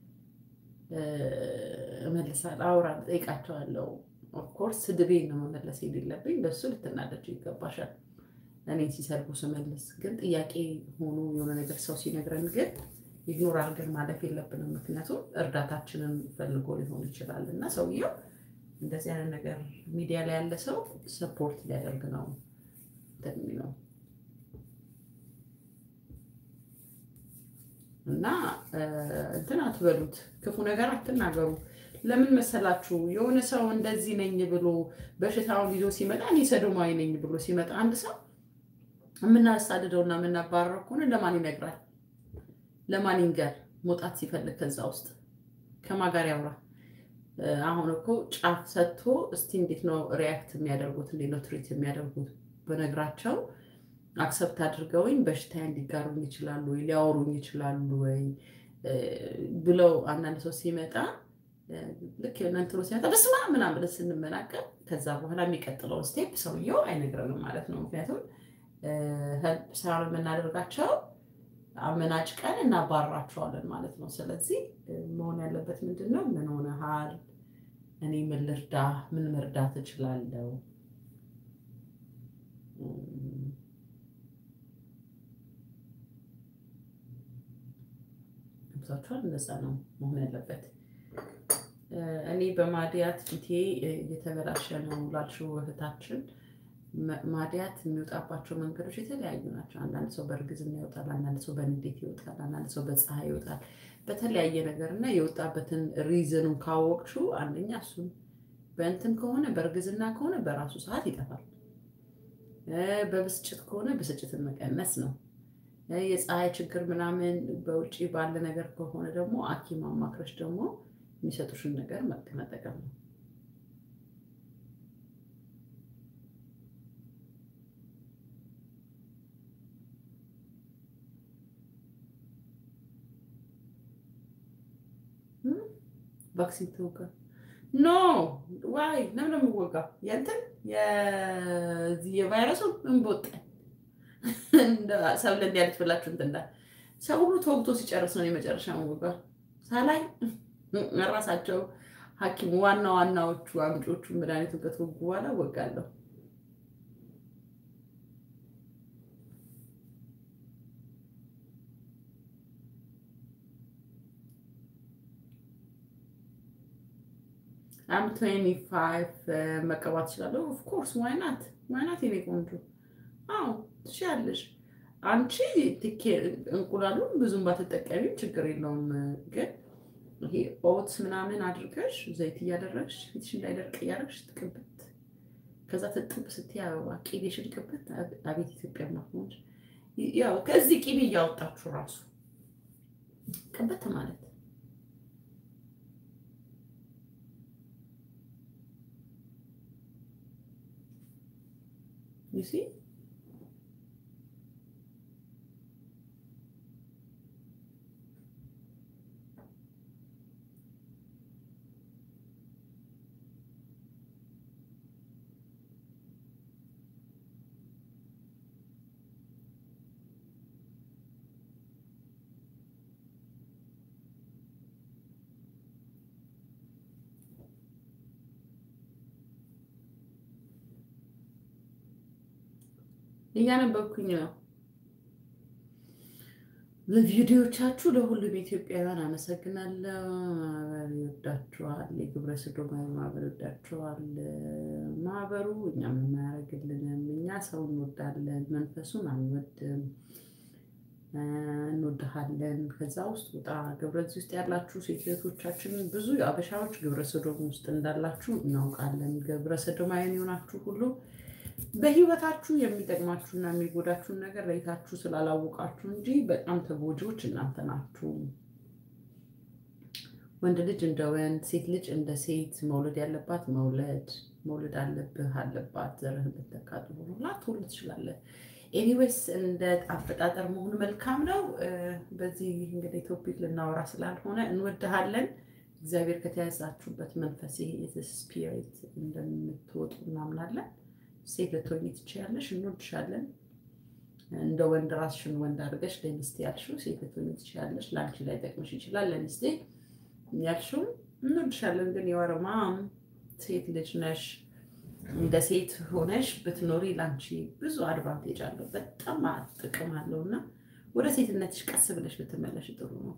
እመልሳለሁ፣ አውራለሁ፣ እጠይቃቸዋለሁ። ኦፍኮርስ ስድቤን ነው መመለስ የሌለብኝ። በሱ ልትናደጅ ይገባሻል። እኔን ሲሰድቡ ስመልስ ግን ጥያቄ ሆኖ የሆነ ነገር ሰው ሲነግረን ግን ኢግኖር አድርገን ማለፍ የለብንም። ምክንያቱም እርዳታችንን ፈልጎ ሊሆን ይችላል እና ሰውየው እንደዚህ አይነት ነገር ሚዲያ ላይ ያለ ሰው ሰፖርት ሊያደርግ ነው ነው እና እንትን አትበሉት፣ ክፉ ነገር አትናገሩ። ለምን መሰላችሁ? የሆነ ሰው እንደዚህ ነኝ ብሎ በሽታውን ይዞ ሲመጣ እኔ ሰዶማዊ ነኝ ብሎ ሲመጣ አንድ ሰው የምናሳድደውና የምናባረረው ከሆነ ለማን ይነግራል? ለማን ይንገር? መውጣት ሲፈልግ ከዛ ውስጥ ከማን ጋር ያውራ? አሁን እኮ ጫፍ ሰጥቶ እስቲ እንዴት ነው ሪያክት የሚያደርጉት? እንዴት ነው ትሪት የሚያደርጉት? በነግራቸው አክሰፕት አድርገውኝ በሽታ እንዲጋሩኝ ይችላሉ ወይ ሊያወሩኝ ይችላሉ ወይ ብለው አንዳንድ ሰው ሲመጣ ልክ ነንትሮ ሲመጣ በስማ ምናምን ብለን ስንመናቀር ከዛ በኋላ የሚቀጥለውን ስቴፕ ሰውየው አይነግረንም ማለት ነው። ምክንያቱም ሄልፕ ስራ የምናደርጋቸው አመናጭቀን እናባረራቸዋለን ማለት ነው። ስለዚህ መሆን ያለበት ምንድን ነው? ምን ሆነሃል? እኔ ምን ልርዳ? ምን መርዳት እችላለሁ? ገብቷችኋል? እንደዛ ነው መሆን ያለበት። እኔ በማዲያት ፊቴ እየተበላሸ ነው ላልሽው እህታችን ማዲያት የሚወጣባቸው መንገዶች የተለያዩ ናቸው። አንዳንድ ሰው በእርግዝና ይወጣል፣ አንዳንድ ሰው በንዴት ይወጣል፣ አንዳንድ ሰው በፀሐይ ይወጣል። በተለያየ ነገር እና የወጣበትን ሪዝኑን ካወቅሽው አንደኛ እሱን በእንትን ከሆነ በእርግዝና ከሆነ በራሱ ሰዓት ይጠፋል። በብስጭት ከሆነ ብስጭትን መቀነስ ነው። የፀሐይ ችግር ምናምን በውጭ ባለ ነገር ከሆነ ደግሞ ሐኪም አማክረሽ ደግሞ የሚሰጡሽን ነገር መጠቀም ነው። ቫክሲን ተወጋ? ኖ ዋይ ለምን ነው የሚወጋው? የእንትን የቫይረሱ እንቦጠ ሰብለ እንዲያለች ብላችሁ እንትን እንዳል ሰው ሁሉ ተወግቶ ሲጨርስ ነው የመጨረሻ መወጋ ሳላይ ራሳቸው ሐኪም ዋና ዋናዎቹ አምጮቹ መድኃኒቱን ከተወጉ በኋላ እወጋለሁ። አም ትዌንቲ ፋይቭ መቀባት እችላለሁ። ኦፍኮርስ ዋይናት ዋይናት የኔ ቆንጆ። አዎ ትችያለሽ። አንቺ እንቁላሉን ብዙም ባትጠቀሚም ችግር የለውም ግን ይሄ ኦትስ ምናምን አድርገሽ ዘይት እያደረግሽ ፊትሽ እንዳይደርቅ እያደረግሽ ትቅብት። ከዛ ትጥብ ስትይ አበባ ቂቤሽን ቅብት። አቤት ኢትዮጵያ ማሆንች ያው ከዚህ ቂቤ እያወጣችሁ ራሱ ቅብት ማለት ዩሲ እያነበብኩኝ ነው። ለቪዲዮቻችሁ ለሁሉም ኢትዮጵያውያን አመሰግናለሁ። ማህበር ይወዳችኋል። የግብረ ሰዶማዊ ማህበር ይወዳችኋል። ማህበሩ እኛም የማያደርግልንም እኛ ሰው እንወዳለን፣ መንፈሱን አንወድም። እንወድሃለን። ከዛ ውስጥ ውጣ። ግብረ እዚህ ውስጥ ያላችሁ ሴት እህቶቻችን ብዙ አበሻዎች ግብረ ሰዶም ውስጥ እንዳላችሁ እናውቃለን። ግብረ ሰዶማዊን የሆናችሁ ሁሉ በህይወታችሁ የሚጠቅማችሁና የሚጎዳችሁን ነገር ለይታችሁ ስላላወቃችሁ እንጂ በጣም ተጎጂዎች እናንተ ናችሁ። ወንድ ልጅ እንደ ወንድ፣ ሴት ልጅ እንደ ሴት መውለድ ያለባት መውለድ መውለድ አለብህ አለባት። ዘርህን ብትተካጡ ላትወልድ ትችላለህ። ኤኒዌይስ እንደ አፈጣጠር መሆኑ መልካም ነው። በዚህ እንግዲህ ቶፒክ ልናወራ ስላልሆነ እንወድሃለን። እግዚአብሔር ከተያዛችሁበት መንፈስ ስፒሪት እንደምትወጡ እናምናለን። ሴት ልትሆኚ ትችያለሽ። እንወድሻለን። እንደ ወንድ ራስሽን ወንድ አድርገሽ ለሚስቴ ያልሽው ሴት ልትሆኚ ትችያለሽ። ለአንቺ ላይ ጠቅምሽ ይችላል። ለሚስቴ ያልሽው እንወድሻለን። ግን የወረማም ሴት ልጅ ነሽ። እንደ ሴት ሆነሽ ብትኖሪ ለአንቺ ብዙ አድቫንቴጅ አለው፣ በጣም ጥቅም አለው እና ወደ ሴትነትሽ ቀስ ብለሽ ብትመለሽ ጥሩ ነው።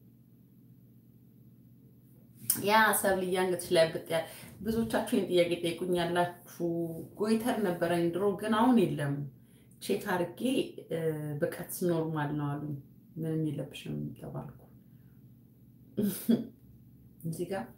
ያ ሰብልዬ አንገትሽ ላይ ብጥ ብዙዎቻችሁ ይህን ጥያቄ ጠይቁኛላችሁ። ጎይተር ነበረኝ ድሮ ግን አሁን የለም። ቼክ አድርጌ ብቀት ኖርማል ነው አሉ። ምንም የለብሽም ተባልኩ። እዚህ ጋር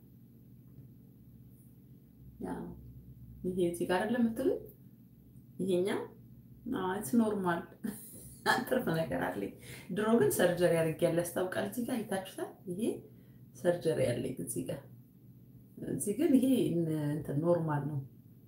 ይሄ እዚህ ጋር አይደለም የምትሉኝ ይሄኛው ስ ኖርማል ትርፍ ነገር አለኝ። ድሮ ግን ሰርጀሪ አድርጌያለሁ ያስታውቃል። እዚህ ጋር አይታችሁታል። ይሄ ሰርጀሪ ያለኝ እዚህ ጋር እዚህ ግን ይሄ እንትን ኖርማል ነው።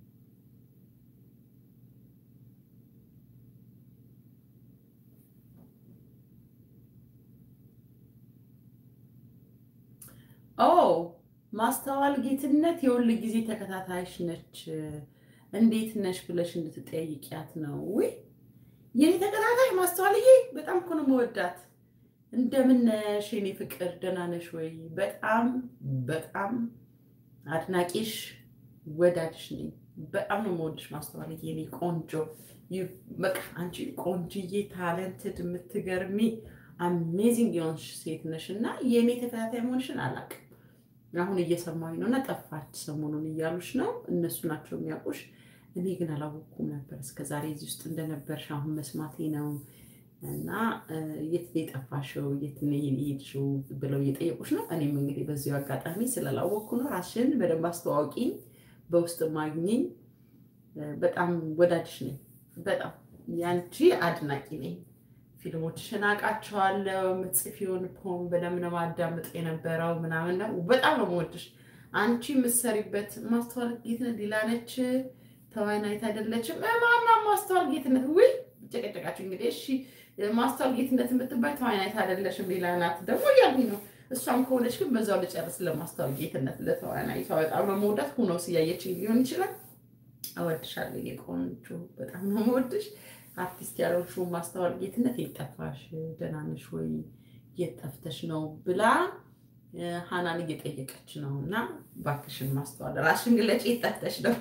ኦ ማስተዋል ጌትነት የሁል ጊዜ ተከታታይሽ ነች። እንዴት ነሽ ብለሽ እንድትጠይቂያት ነው ወይ የኔ ተከታታይ ማስተዋልዬ? በጣም እኮ ነው መወዳት። እንደምን ነሽ የኔ ፍቅር? ደህና ነሽ ወይ? በጣም በጣም አድናቂሽ ወዳጅሽ ነኝ። በጣም ነው የምወድሽ ማስተዋልዬ፣ የኔ ቆንጆ። በቃ አንቺ ቆንጅዬ፣ ታለንትድ፣ የምትገርሚ አሜዚንግ የሆንሽ ሴት ነሽ እና የእኔ ተከታታይ መሆንሽን አላውቅም። አሁን እየሰማኝ ነው እና ጠፋች ሰሞኑን እያሉሽ ነው። እነሱ ናቸው የሚያውቁሽ። እኔ ግን አላወቅኩም ነበር እስከዛሬ እዚህ ውስጥ እንደነበርሽ አሁን መስማቴ ነው። እና የት ነው የጠፋሽው? የት ነው የሄድሽው? ብለው እየጠየቁሽ ነው። እኔም እንግዲህ በዚሁ አጋጣሚ ስላላወቅኩ ነው። ራስሽን በደንብ አስተዋውቂኝ፣ በውስጥ ማግኘኝ። በጣም ወዳጅሽ ነኝ። በጣም ያንቺ አድናቂ ነኝ። ፊልሞችሽን አውቃቸዋለሁ። የምትጽፊውን ፖም በደምብ ነው ማዳምጥ የነበረው ምናምን ነው። በጣም ነው የምወድሽ። አንቺ የምትሰሪበት ማስተዋል ጌትነት ሌላ ነች፣ ተዋናይት አይደለችም። ማና ማስተዋል ጌትነት ውይ ጨቀጨቃችሁ እንግዲህ። እሺ ማስተዋል ጌትነት የምትባይ ተዋናይት አይደለችም፣ ሌላ ናት ደግሞ እያልኩኝ ነው። እሷም ከሆነች ግን በዛው ልጨርስ። ለማስተዋል ጌትነት ለተዋናይቷ በጣም ነው መውዳት። ሁኖ ስያየችኝ ሊሆን ይችላል። እወድሻለሁ የኔ ቆንጆ፣ በጣም ነው የምወድሽ። አርቲስት ያልሆንሽው ማስተዋል ጌትነት የት ጠፋሽ? ደህና ነሽ ወይ? የት ጠፍተሽ ነው ብላ ሀናን እየጠየቀች ነው። እና እባክሽን ማስተዋል ራስሽን ግለጪ፣ የት ጠፍተሽ ነው?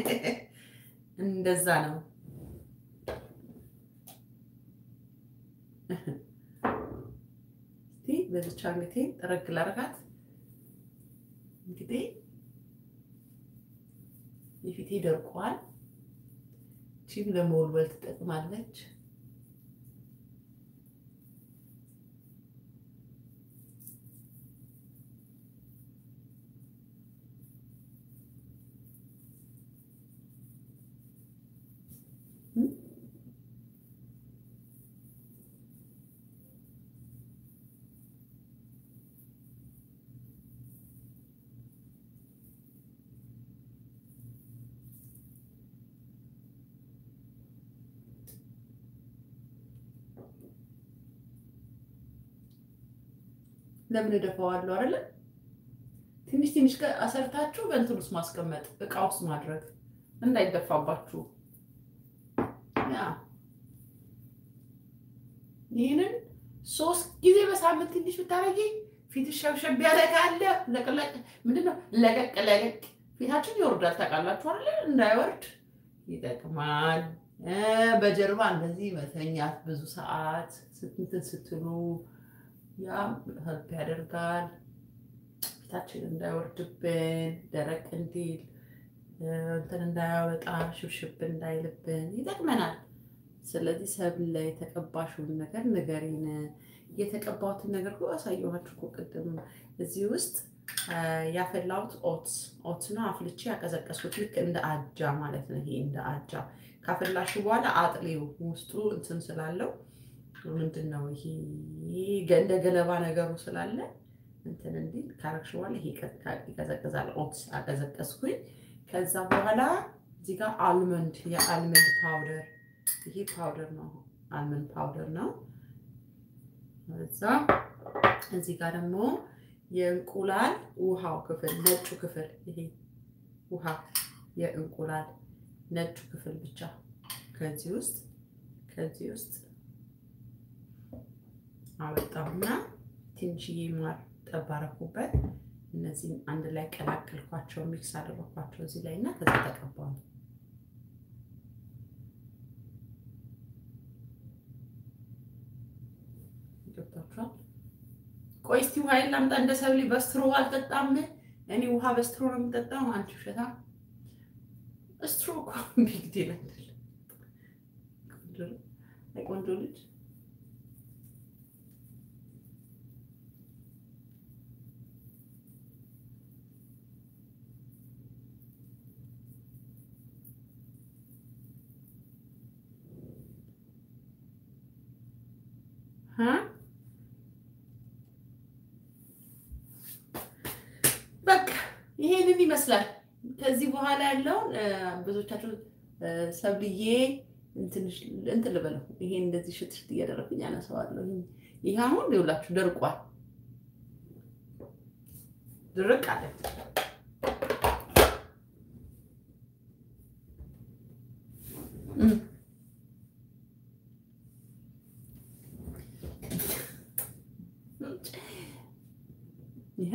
እንደዛ ነው። እስቲ በዚች አንገቴ ጠረግ ላርጋት። እንግዲህ የፊቴ ደርቋል። ቺም ለመወልወል ትጠቅማለች። ለምን እደፋዋለሁ አይደለ? ትንሽ ትንሽ አሰርታችሁ በእንትን ውስጥ ማስቀመጥ እቃ ውስጥ ማድረግ እንዳይደፋባችሁ። ያ ይህንን ሶስት ጊዜ በሳምንት ትንሽ ብታረጊ ፊትሽ ሸብሸብ ያለ ካለ ለቅለቅ ምንድነው ለቀቅ ለቀቅ ፊታችን ይወርዳል። ታውቃላችሁ አይደለ? እንዳይወርድ ይጠቅማል። በጀርባ እንደዚህ መተኛት ብዙ ሰዓት ስትንትን ስትሉ ያ ህልፕ ያደርጋል። ፊታችን እንዳይወርድብን ደረቅ እንዲል እንትን እንዳያወጣ ሽብሽብ እንዳይልብን ይጠቅመናል። ስለዚህ ሰብል ላይ የተቀባሽውን ነገር ንገሪን። የተቀባሁትን ነገር እኮ አሳየኋችሁ እኮ ቅድም። እዚህ ውስጥ ያፈላሁት ኦትስ ኦትስ ነው። አፍልቼ ያቀዘቀስኩት ልክ እንደ አጃ ማለት ነው። ይሄ እንደ አጃ ካፈላሽ በኋላ አጥሌው ውስጡ እንትን ስላለው ምንድን ነው ይሄ እንደ ገለባ ነገሩ ስላለ እንትን እንዲል ካረግሽ በኋላ ይሄ ይቀዘቅዛል። ኦትስ አቀዘቀዝኩኝ። ከዛ በኋላ እዚህ ጋር አልመንድ የአልመንድ ፓውደር ይሄ ፓውደር ነው፣ አልመንድ ፓውደር ነው። እዛ እዚህ ጋር ደግሞ የእንቁላል ውሃው ክፍል ነጩ ክፍል ይሄ ውሃ የእንቁላል ነጩ ክፍል ብቻ ከዚህ ውስጥ ከዚህ ውስጥ አወጣሁና ትንሽዬ ማር ጠብ አደረኩበት። እነዚህም አንድ ላይ ቀላቀልኳቸው፣ ሚክስ አደረኳቸው እዚህ ላይ እና ከዛ ተቀባሉ። ገብታችኋል? ቆይ እስቲ ውሃ ላምጣ። እንደ ሰብሊ በስትሮ አልጠጣም እኔ ውሃ በስትሮ ነው የምጠጣው። አንቺ ውሸታ ስትሮ እኮ ቢግ ዲል አይደለም። ቆንጆ ልጅ በቃ ይሄንን ይመስላል። ከዚህ በኋላ ያለውን ብዙዎቻችሁ ሰብልዬ እንትን ልበለው ይሄ እንደዚህ ሽት ሽት እያደረግኩኝ ያነሳዋለሁ። ይሄ አሁን ይኸውላችሁ ደርቋል፣ ድርቅ አለ። ይሄ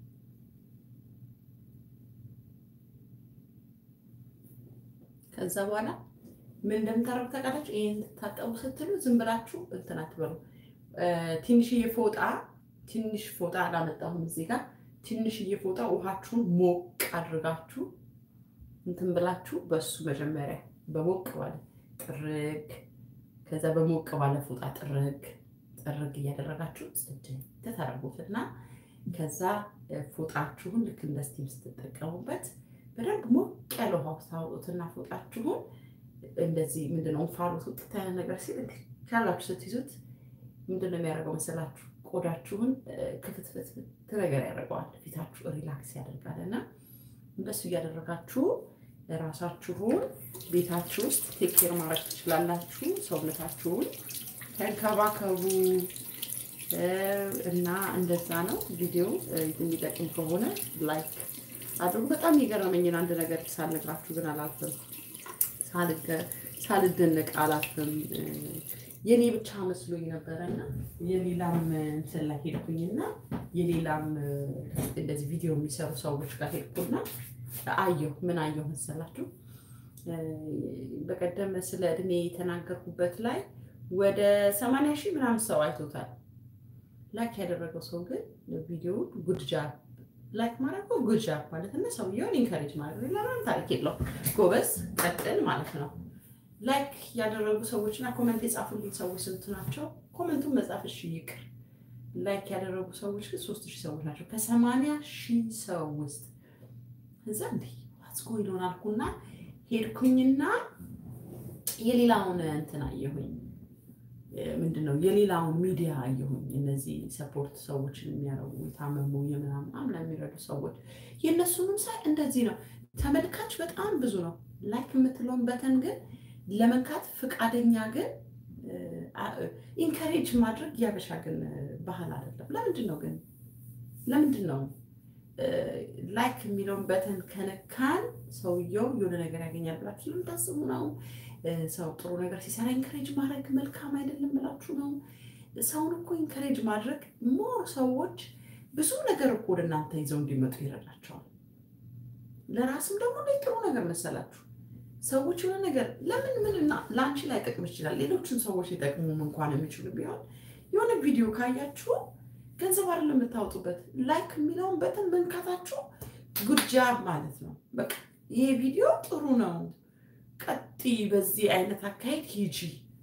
ከዛ በኋላ ምን እንደምታረጉ ታውቃላችሁ? ይሄን ታጠቡ ስትሉ ዝም ብላችሁ እንትን አትበሉ። ትንሽዬ ፎጣ ትንሽ ፎጣ አላመጣሁም እዚህ ጋር ትንሽዬ ፎጣ ውሃችሁን ሞቅ አድርጋችሁ እንትን ብላችሁ በሱ መጀመሪያ በሞቅ ባለ ጥርግ ከዛ በሞቅ ባለ ፎጣ ጥርግ ጥርግ እያደረጋችሁ ጽድት ታደርጉትና ከዛ ፎጣችሁን ልክ እንደ ስቲም ስትጠቀሙበት በደንብ ሞቅ ያለ ውሃ ውስጥ ታወጡትና ፎጣችሁን እንደዚህ ምንድነው እንፋሎት ውጥት ያለ ነገር ሲል ቻላችሁ ስትይዙት ምንድነው የሚያደርገው መሰላችሁ? ቆዳችሁን ክፍትፍት ነገር ያደርገዋል። ፊታችሁ ሪላክስ ያደርጋል እና እንደሱ እያደረጋችሁ ራሳችሁን ቤታችሁ ውስጥ ቴክኬር ማድረግ ትችላላችሁ። ሰውነታችሁን ተንከባከቡ እና እንደዛ ነው። ቪዲዮ የሚጠቅም ከሆነ ላይክ አድርጉ። በጣም የገረመኝን አንድ ነገር ሳልነግራችሁ ግን አላልፍም፣ ሳልደነቅ አላልፍም። የኔ ብቻ መስሎኝ ነበረና የሌላም እንትን ላይ ሄድኩኝና የሌላም እንደዚህ ቪዲዮ የሚሰሩ ሰዎች ጋር ሄድኩና አየሁ። ምን አየሁ መሰላችሁ? በቀደም ስለ እድሜ የተናገርኩበት ላይ ወደ ሰማንያ ሺህ ምናምን ሰው አይቶታል። ላይክ ያደረገው ሰው ግን ቪዲዮውን ጉድጃብ ላይክ ማድረግ ጉድጃብ ማለት እና ሰውየውን ኢንካሬጅ ማድረግ ለማን ታሪክ የለው ጎበዝ ቀጥል ማለት ነው። ላይክ ያደረጉ ሰዎች እና ኮመንት የጻፉልኝ ሰዎች ስንት ናቸው? ኮመንቱን መጻፍ እሺ ይቅር። ላይክ ያደረጉ ሰዎች ግን ሶስት ሺህ ሰዎች ናቸው ከሰማንያ ሺህ ሰው ውስጥ እዛ እንዲ አስጎ ይሆን አልኩና ሄድኩኝና የሌላውን እንትን አየሁኝ። ምንድን ነው የሌላውን ሚዲያ አየሁኝ። እነዚህ ሰፖርት ሰዎችን የሚያረጉ የታመሙ የምናምን አምና የሚረዱ ሰዎች የእነሱንም ሳይ እንደዚህ ነው። ተመልካች በጣም ብዙ ነው። ላይክ የምትለውን በተን ግን ለመንካት ፈቃደኛ ግን ኢንካሬጅ ማድረግ ያበሻ ግን ባህል አይደለም። ለምንድን ነው ግን ለምንድን ነው ላይክ የሚለውን በተን ከነካን ሰውየው የሆነ ነገር ያገኛል ብላችሁ ለምታስቡ ነው? ሰው ጥሩ ነገር ሲሰራ ኢንካሬጅ ማድረግ መልካም አይደለም ብላችሁ ነው? ሰውን እኮ ኢንካሬጅ ማድረግ ሞር ሰዎች ብዙ ነገር እኮ ወደ እናንተ ይዘው እንዲመጡ ይረዳቸዋል። ለራስም ደግሞ ጥሩ ነገር መሰላችሁ ሰዎች የሆነ ነገር ለምን ምንና ለአንቺ ላይ ጠቅም ይችላል። ሌሎችን ሰዎች ሊጠቅሙም እንኳን የሚችሉ ቢሆን የሆነ ቪዲዮ ካያችሁ ገንዘብ አይደለም የምታወጡበት። ላይክ የሚለውን በተን መንካታችሁ ጉጃብ ማለት ነው። በቃ ይሄ ቪዲዮ ጥሩ ነው፣ ቀጥይ፣ በዚህ አይነት አካሄድ ሂጂ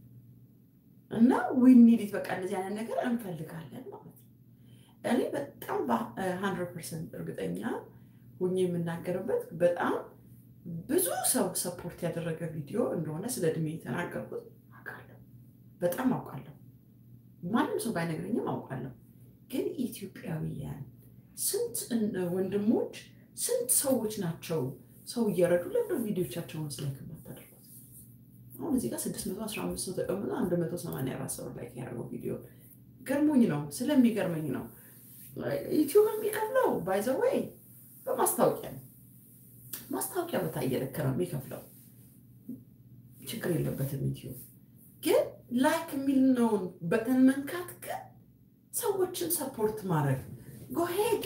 እና ዊኒዲት በቃ እንደዚህ አይነት ነገር እንፈልጋለን ማለት ነው። እኔ በጣም በሀንድረድ ፐርሰንት እርግጠኛ ሁኜ የምናገርበት በጣም ብዙ ሰው ሰፖርት ያደረገ ቪዲዮ እንደሆነ ስለ እድሜ የተናገርኩት አውቃለሁ፣ በጣም አውቃለሁ። ማንም ሰው ባይነግረኝም አውቃለሁ። ግን ኢትዮጵያውያን ስንት ወንድሞች ስንት ሰዎች ናቸው ሰው እየረዱ ለምደ ቪዲዮቻቸውን ስለክ ማታደርጉት? አሁን እዚህ ጋር ስድስት መቶ አስራ አምስት ሰው ተቀምጦ አንድ መቶ ሰማንያ አራት ሰው ላይ ያደረገው ቪዲዮ ገርሞኝ ነው፣ ስለሚገርመኝ ነው። ዩቲዩብ የሚከፍለው ባይዘወይ በማስታወቂያ ነው። ማስታወቂያ በታየ ልክ ነው የሚከፍለው፣ ችግር የለበትም። ዩቲዩብ ግን ላይክ የሚልነውን በተን መንካት ግን ሰዎችን ሰፖርት ማድረግ ጎሄድ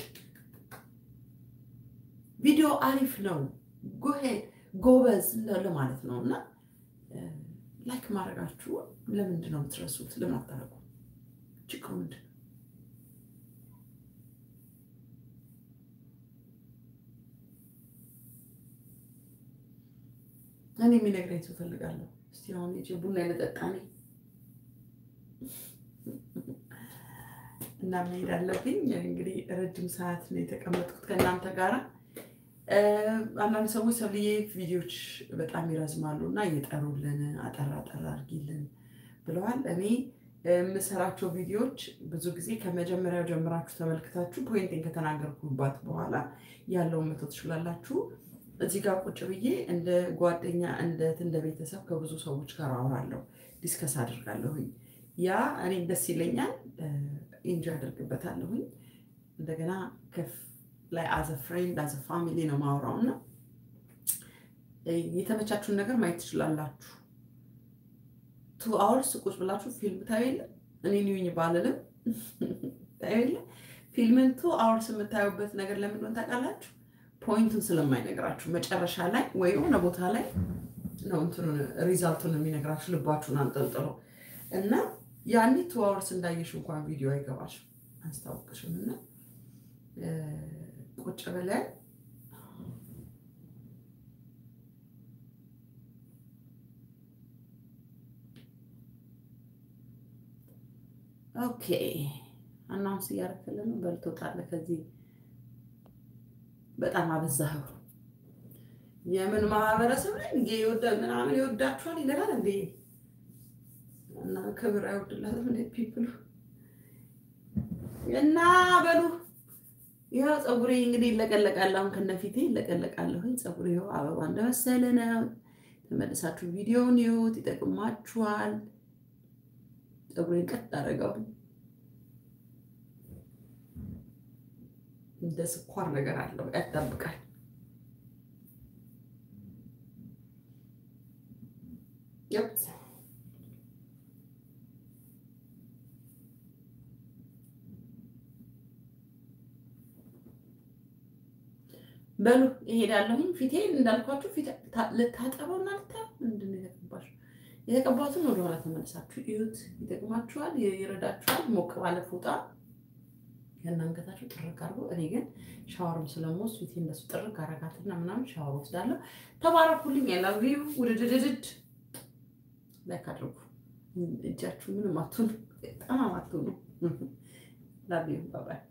ቪዲዮ አሪፍ ነው፣ ጎሄድ ጎበዝ ለማለት ነው። እና ላይክ ማድረጋችሁ ለምንድን ነው የምትረሱት? ለምን አታደርጉ? ችግሩ ምንድን ነው? እኔ የሚነግረኝ ሰው ፈልጋለሁ። እስቲ አሁን ሂጅ ቡና የመጠጣ ነኝ እና መሄድ አለብኝ። እንግዲህ ረጅም ሰዓት ነው የተቀመጥኩት ከእናንተ ጋር። አንዳንድ ሰዎች ሰብልዬ ቪዲዮዎች በጣም ይረዝማሉ እና እየጠሩልን አጠር አጠር አድርጊልን ብለዋል። እኔ የምሰራቸው ቪዲዮዎች ብዙ ጊዜ ከመጀመሪያው ጀምራችሁ ተመልክታችሁ ፖይንቴን ከተናገርኩባት በኋላ ያለውን መቶ ትችላላችሁ። እዚህ ጋር ቁጭ ብዬ እንደ ጓደኛ እንደ ቤተሰብ ከብዙ ሰዎች ጋር አወራለሁ፣ ዲስከስ አድርጋለሁኝ። ያ እኔ ደስ ይለኛል፣ ኢንጆ አደርግበታለሁኝ። እንደገና ከፍ ላይ አዘ ፍሬንድ አዘ ፋሚሊ ነው ማውራው እና የተመቻችሁን ነገር ማየት ትችላላችሁ። ቱ አወርስ ቁጭ ብላችሁ ፊልም ታዩ የለ እኔ ኒውኝ ባልልም ታዩ የለ ፊልምን ቱ አወርስ የምታዩበት ነገር ለምንድን ታውቃላችሁ? ፖይንቱን ስለማይነግራችሁ መጨረሻ ላይ ወይ የሆነ ቦታ ላይ ነው እንትኑን ሪዛልቱን የሚነግራችሁ ልባችሁን አንጠልጥሎ እና ያኔ ቱ አወርስ እንዳየሽ እንኳን ቪዲዮ አይገባሽም አያስታውቅሽም። እና ቁጭ ብለን ኦኬ አናውንስ እያደረክልን ነው። በልቶታል። ከዚህ በጣም አበዛኸው። የምን ማህበረሰብ ላይ እንጌ ይወዳል ምናምን ይወዳችኋል ይለናል እንዴ? እና ክብር አይወድላትም እንዴ ፒፕሉ እና በሉ ይኸው ፀጉሬ እንግዲህ ይለቀለቃል። አሁን ከነፊቴ ይለቀለቃለሁኝ። ፀጉሬ ይኸው አበባ እንደመሰለ ነው። ተመልሳችሁ ቪዲዮውን ይዩት፣ ይጠቅማችኋል። ፀጉሬን ቀጥ አደረገው። እንደ ስኳር ነገር አለው ያጣብቃል። ይፕ በሉ እሄዳለሁኝ። ፊቴን እንዳልኳችሁ ፊት ልታጠበው እና ልታ ምንድን ነው የተቀባሽው? የተቀባቱን ወደኋላ ተመልሳችሁ እዩት። ይጠቅማችኋል፣ ይረዳችኋል። ሞቅ ባለ ፎጣ የእናንገታችሁ ጥርግ አድርጎ። እኔ ግን ሻወርም ስለምወስድ ፊቴ እንደሱ ጥርግ አረጋትና ምናምን ሻወር ወስዳለሁ። ተባረኩልኝ። ያላቪዩ ውድድድድድ ላይክ አድርጉ። እጃችሁ ምንም አትሆኑ፣ በጣም አትሆኑ። ላቪዩ ባባይ